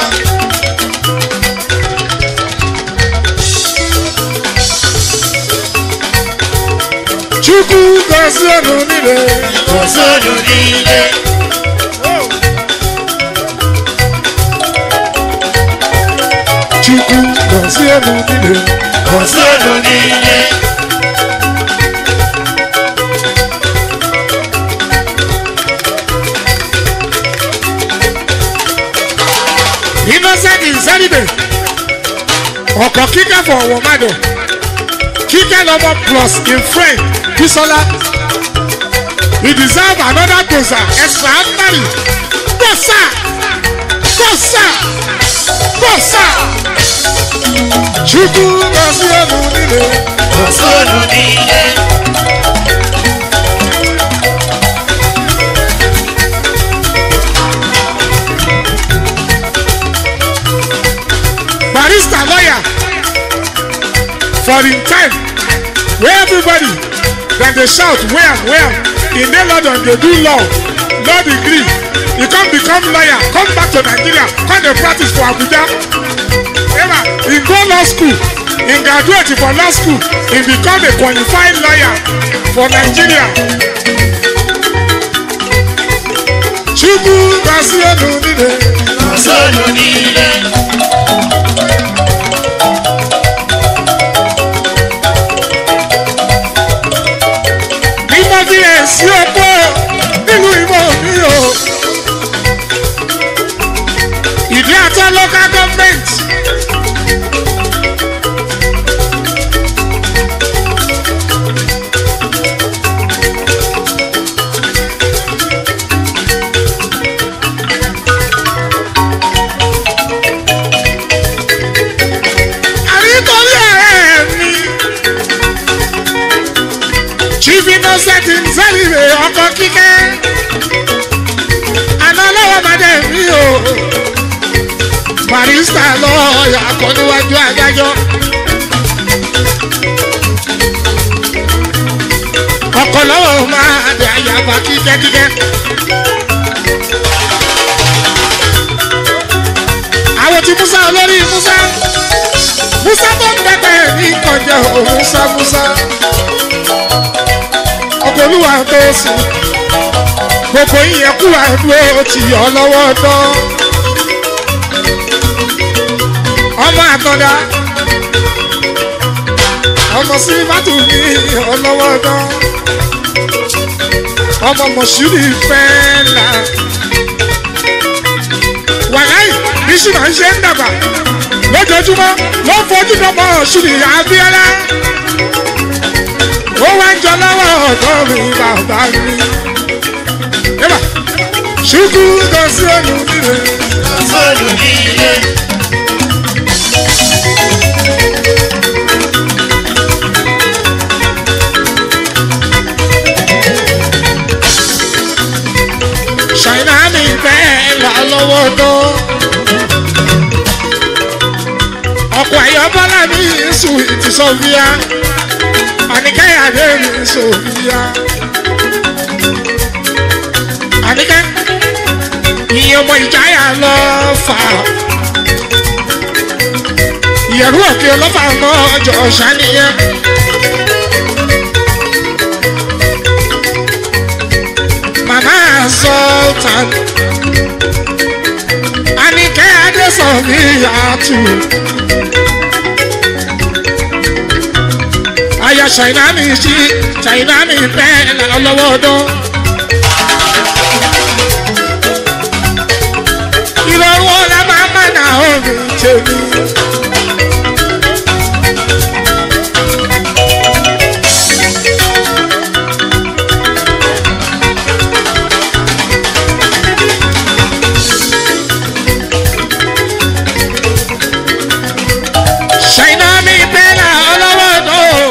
chukwu gozie ọnụ niile kò sódò nílé. chukwu gozie ọnụ niile kò sódò nílé. innocent insanibe ọkọ kíkẹ́ fọ ọwọ́ mádọ kíkẹ́ lọ́mọ plus in friend bisola he deserve another gbosa extraordinary gbosa gbosa bọ́sà chukwu gọzie unu niile Òṣòlù nílé. barista lawyer for him time wey everybody dem dey shout wham wham in dey london dey do law law degree e come become lawyer come back to nigeria come dey practice for abuja ema he go law school he graduate for law school he become a qualified lawyer for nigeria chukwu gozie unu niile. Òṣòlù nílé. ìmọ̀ fi lè sí ọ̀pọ̀ nínú ìmọ̀ mi o. ìdí àtọ́ local government. àríkọ́lé ọ̀rẹ́ mi chief innocent nzẹ́rìrè ọkọ̀ kíkẹ́ àná lọ́wọ́ bàdé mi o barista lọ́ọ̀yà kọ́ níwájú adájọ́ ọkọ̀ lọ́wọ́ máa dé àyàfà kíkẹ́kíkẹ́. àwọn tí musa olórí musa musa tó ń dẹ́gbẹ́ ní kọjá o musa musa ọkọ̀ olúwa tó sùn gbogbo ìyẹn kú àdúró ti yọ lọ́wọ́ tán ọmọ àtọ́dá ọmọ sílífàtù ní ọlọ́wọ́ tán ọmọ mọ̀ṣúrì fẹ́ẹ́lá wàláì bí ṣùgbọ́n ń ṣe ń dàgbà lójoojúmọ́ ló ń fojú dọ́mọ ṣùrì àbíọ́lá ó wá ń jọ lọ́wọ́ ọ̀dọ́ mi bàbá mi. Eba, ṣùkú lọ sí ẹnu nílé. Òṣòlù nílé. Ṣàìná mi fẹ́ là lọ́wọ́ tó. Ọkọ̀ àyọ̀bọ́lá mi sùn ìtì Sọ́fíà. Àníkẹ́yàdé mi Sọ́fíà. Àníkẹ́ ìyẹn ọmọ ìjáyà lọ fà. Ìyẹ̀rú òkè ọlọ́fà mọ́ ọjọ́ ṣàníyàn. Màmá Sultan. Àníkẹ́ Adésọ̀fíà tù. Aya Ṣàìná mi ṣí Ṣàìná mi bẹ́ẹ̀ lọ́wọ́ ọdún. ìrọ̀rùn ọ̀la máa má nà omi tèmi. ṣàìná mi bẹ́ẹ̀ ọlọ́wọ́ náà.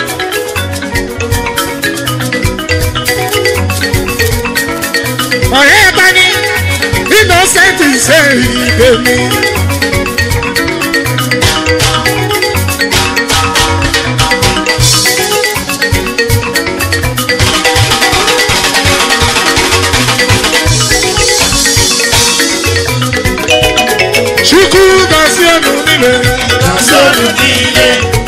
ọ̀rẹ́ bá ní innocent ṣe ìgbé mi. Chukwu gọzie unu niile. Òṣòlù nílé.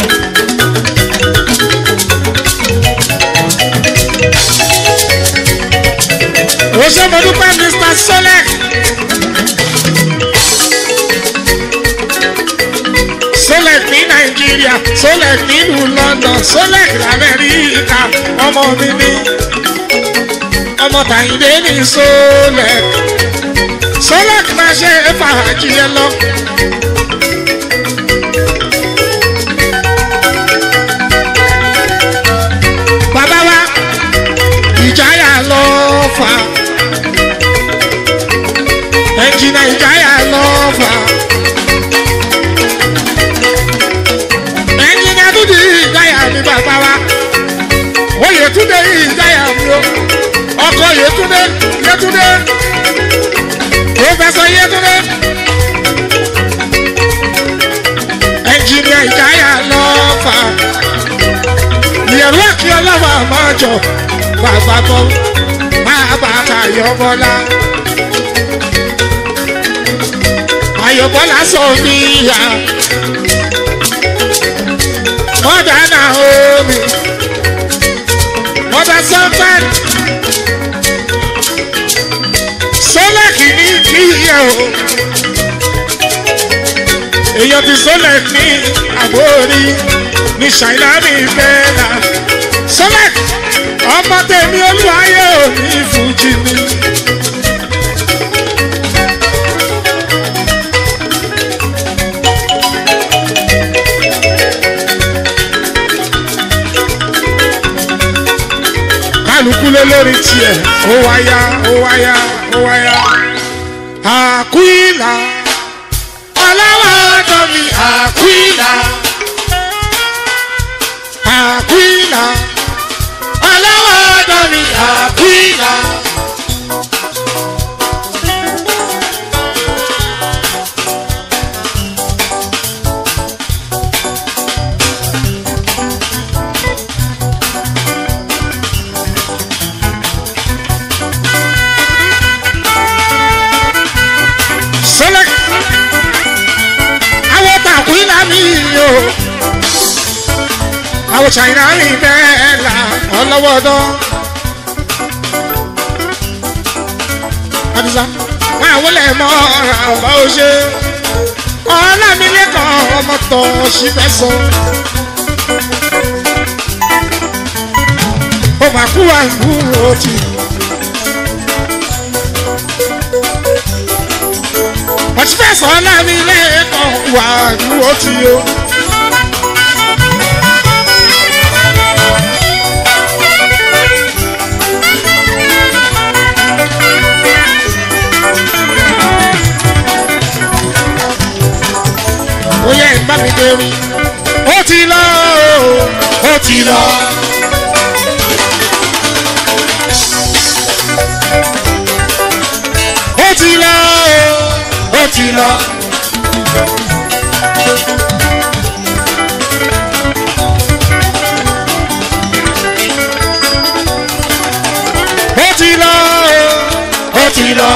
Ó ṣe mo dúpẹ́ Mr. Solek. Solek ní Nàìjíríà, Solek nílùú London, Solek l'Amẹ́ríkà, ọmọ mi ní. Ọmọ Tàyíndé ní Solek. Solek máa ṣe fàájì ẹ lọ. Bàbá wa, ìjáyà lọ fà. Ẹnjìnà ìjáyà lọ fà. yẹtúndé ìdáyà mi o ọkọ yẹtúndé yẹtúndé pòfẹsọ yẹtúndé ẹnjìnìà ìdáyà lọ́fà ìyẹ̀rú àkí ọlọ́wà máa jọ bàbá bọ́ máa bá tayọ̀bọ́lá ayọ̀bọ́lá sọ níyà mọ́dà náà omi mọ́dà sọ́fẹ́n sọ́lẹ̀ kìíní kíyẹ̀ o èèyàn ti sọ́lẹ̀ ní àbórí ní ṣàìlá ní bẹ́ẹ̀lá sọ́lẹ̀ ọmọ tèmi olúwayé òní fújì ni. kálukú lé lórí tiẹ̀ ó wáyá ó wáyá ó wáyá. àkúìlà ọlọ́wọ́ ọ̀dọ́ mi àkúìlà àkúìlà ọlọ́wọ́ ọ̀dọ́ mi àkúìlà. Select. Àwọn tàkùnà mi o. Àwọn China mi bẹ́ẹ̀ la ọlọ́wọ́dọ́. Adisa, wọ́n àwọn lè mọ ọ̀rọ̀ ọ̀bá o ṣe. Ọlámilẹ́kan ọmọ tọ̀ sí fẹ́ sọ. Ó máa kú àìkúrò tì. wọ́n ti fẹ́ sọ láàrin ilé ẹ̀kọ́ wà dúró tí o. ó yẹ ìbá mi dérí ó ti lọ ó ti lọ. ó ti lọ ó ti lọ. ó ti lọ ó ti lọ.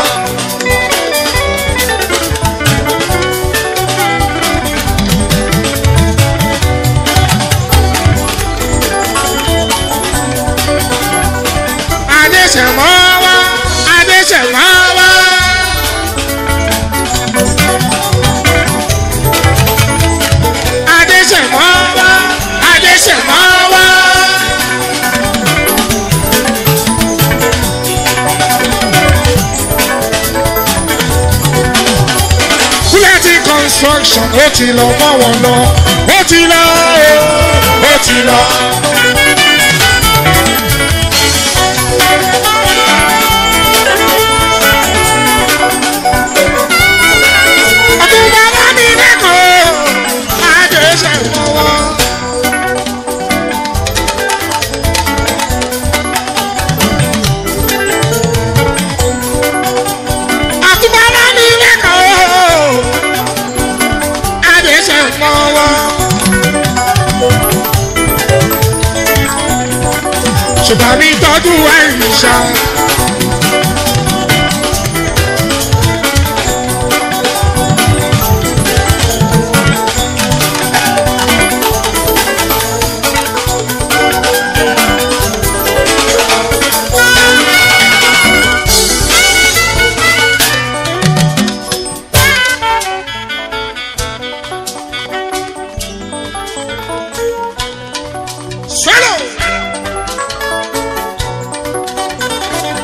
adéṣẹ̀mọ́ wá adéṣẹ̀mọ́ wá. adéṣẹ̀mọ́ wá adéṣẹ̀mọ́ wá. kúlẹ̀tì construction ó ti lọ mọ́ wọn lọ ó ti lọ ó ti lọ. Àtúbọ̀lá mi lẹ́kọ̀ọ́ adéṣẹ̀mọ́ wá. Àtúbọ̀lá mi lẹ́kọ̀ọ́ adéṣẹ̀mọ́ wá. ṣùgbọ́n mi tọ́jú àìsà. Swallow.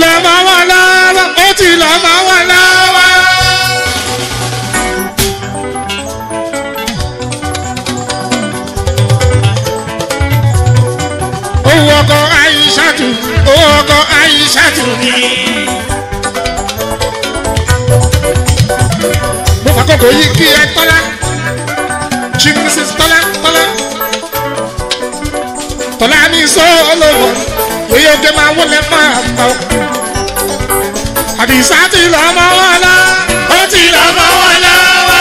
lọ mọ́ wọn lọ́wọ́ ó ti lọ mọ́ wọn lọ́wọ́. owó ọkọ̀ àyíṣàtù owó ọkọ̀ àyíṣàtù ni. mo fàkókò yìí kí ẹ tọ́lá chief mrs tọ́lá tọ́lá tọ́lá ní sọ́ọ́lọ́wọ́ èyí oge máa wọlé máa tọ́ àdìsá ti lọ mọ́ wọn lọ ó ti lọ mọ́ wọn lọ́wọ́.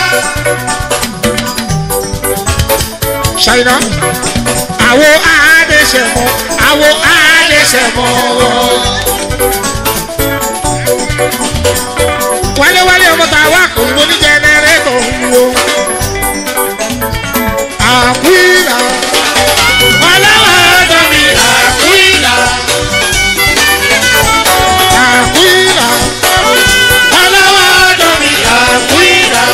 ṣàyìnà àwo àádẹ́sẹ̀mọ́ àwo àádẹ́sẹ̀mọ́ wálé-wálé ọmọ tá a wá kò ní ní jẹnẹrétọ̀ ń wo àkúìlà ọlọ́wọ́ ọ̀dọ́ mi àkúìlà àkúìlà ọlọ́wọ́ ọ̀dọ́ mi àkúìlà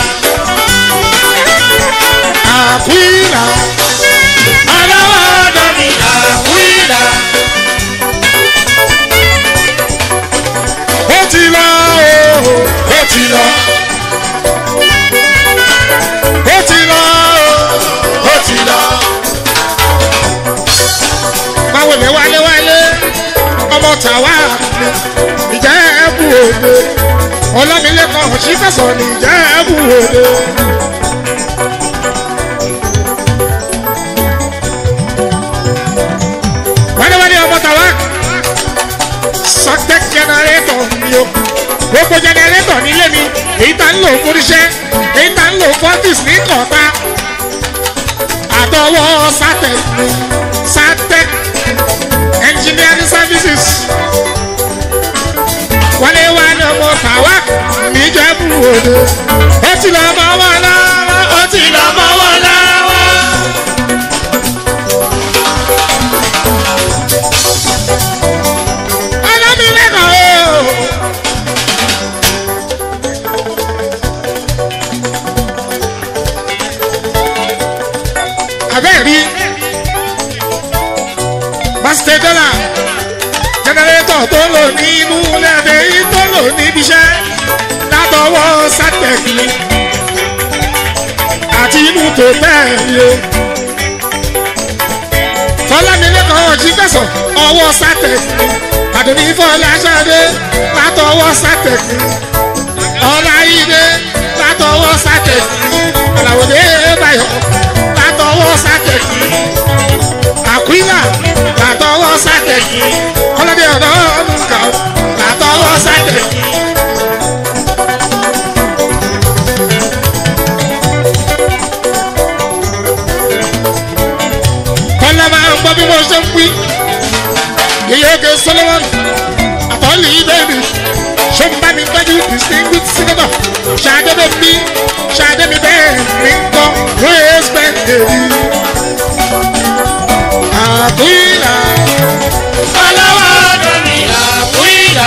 àkúìlà ọlọ́wọ́ ọ̀dọ́ mi àkúìlà. ó ti lọ o ó ti lọ ó ti lọ o ó ti lọ. báwo ni wálé wálé ọmọ tàwa ìjẹ́ ẹ̀bù òde ọlọ́milẹ́kọ̀ọ́ sí fẹ̀sọ̀ ní ìjẹ́ ẹ̀bù òde. wálé wálé ọmọ tàwa sọtẹ jẹnẹrétọ̀ mi o gbogbo jẹnẹrétọ̀ nílé mi èyí tá ń lò fúniṣẹ́ èyí tá ń lò fọ́tìs ní kọ̀ọ̀ta àtọwọ́ sátẹ̀ mi sátẹ̀ engineering services wálé wálé ọmọ tàwa níjẹ̀bú òde ó ti lọ mọ́ wọn lọ́wọ́ ó ti lọ mọ́ wọn lọ́wọ́. ọlọ́milẹ́kọ̀ọ́ o. abẹ́ẹ̀rí pásítẹ̀ dọ́là jẹnẹrétọ̀ tó lò ní inú lẹ́dẹ̀ yìí tó lò níbi iṣẹ́ látọwọ́ sátẹ̀kì àti inú tó tẹ̀lé fọlámilẹ́kọ̀ọ́ jí fẹ̀sọ̀ ọwọ́ sátẹ̀kì àdùnní fọláṣadé látọwọ́ sátẹ̀kì ọláyídé látọwọ́ sátẹ̀kì àlàwòdé báyọ̀ látọwọ́ sátẹ̀kì àkúílà látọwọ́ sátẹ̀kì ọlọ́dẹ ọ̀dọ́ ọ̀nùkà látọwọ́ sátẹ̀kì. kọ́lá máa ń gbọ́ bí wọ́n ṣe ń pín yeyege solomon àtọ́lì bẹ́ẹ̀ni sọ́nbàmí gbẹ́jú distinguished senator ṣàdébẹ̀ mi ṣàdébẹ̀ bẹ́ẹ̀ mi ń kọ́ praise bẹ́ẹ̀ni. àkúìlà ọlọ́wọ́ ọ̀dọ́ mi àkúìlà.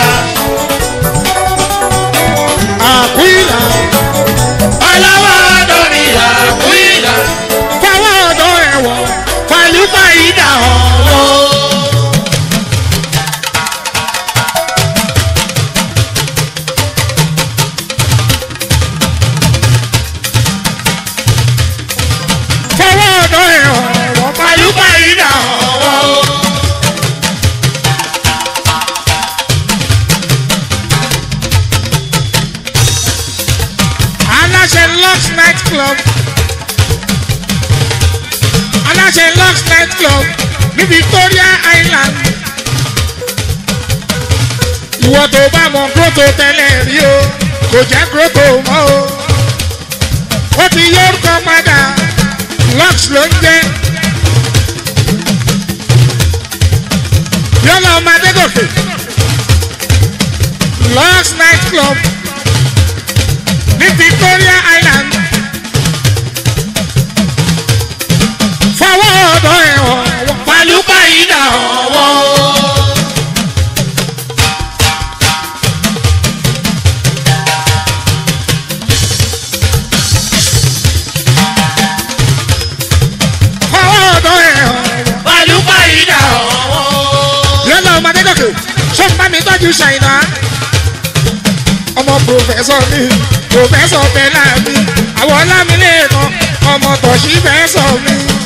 àkúìlà ọlọ́wọ́ ọ̀dọ́ mi àkúìlà. fáwọn ọ̀dọ́ ẹ̀wọ̀n fàlùfà ìdá ọ̀wọ́. fáwọn ọ̀dọ́ ẹ̀wọ̀n fàlùfà ìdá ọ̀wọ́. aláṣẹ lux night club aláṣẹ lux night club ní victoria island ìwọ tó bá mọ grotto tẹ́lẹ̀ rí o kò jẹ́ grotto mọ́ o ó ti yí orúkọ padà lux ló ń jẹ́ yọlọ ọmọ adégòkè lux night club ní victoria island fọwọ́ ọ̀dọ́ ẹ̀wọ̀n Pàlúpà ìdá ọ̀wọ́. fọwọ́ ọ̀dọ́ ẹ̀wọ̀n Pàlúpà ìdá ọ̀wọ́. yọlọ ọmọ adégòkè sọ́nbà mi tọ́jú tọ́jú ṣàìná ọmọ pòfẹ́sọ̀ mi pòfẹ́sọ̀ bẹ́lá mi àwọn ọlámilẹ́ẹ̀kan ọmọ tọ̀sí fẹ́sọ̀ mi.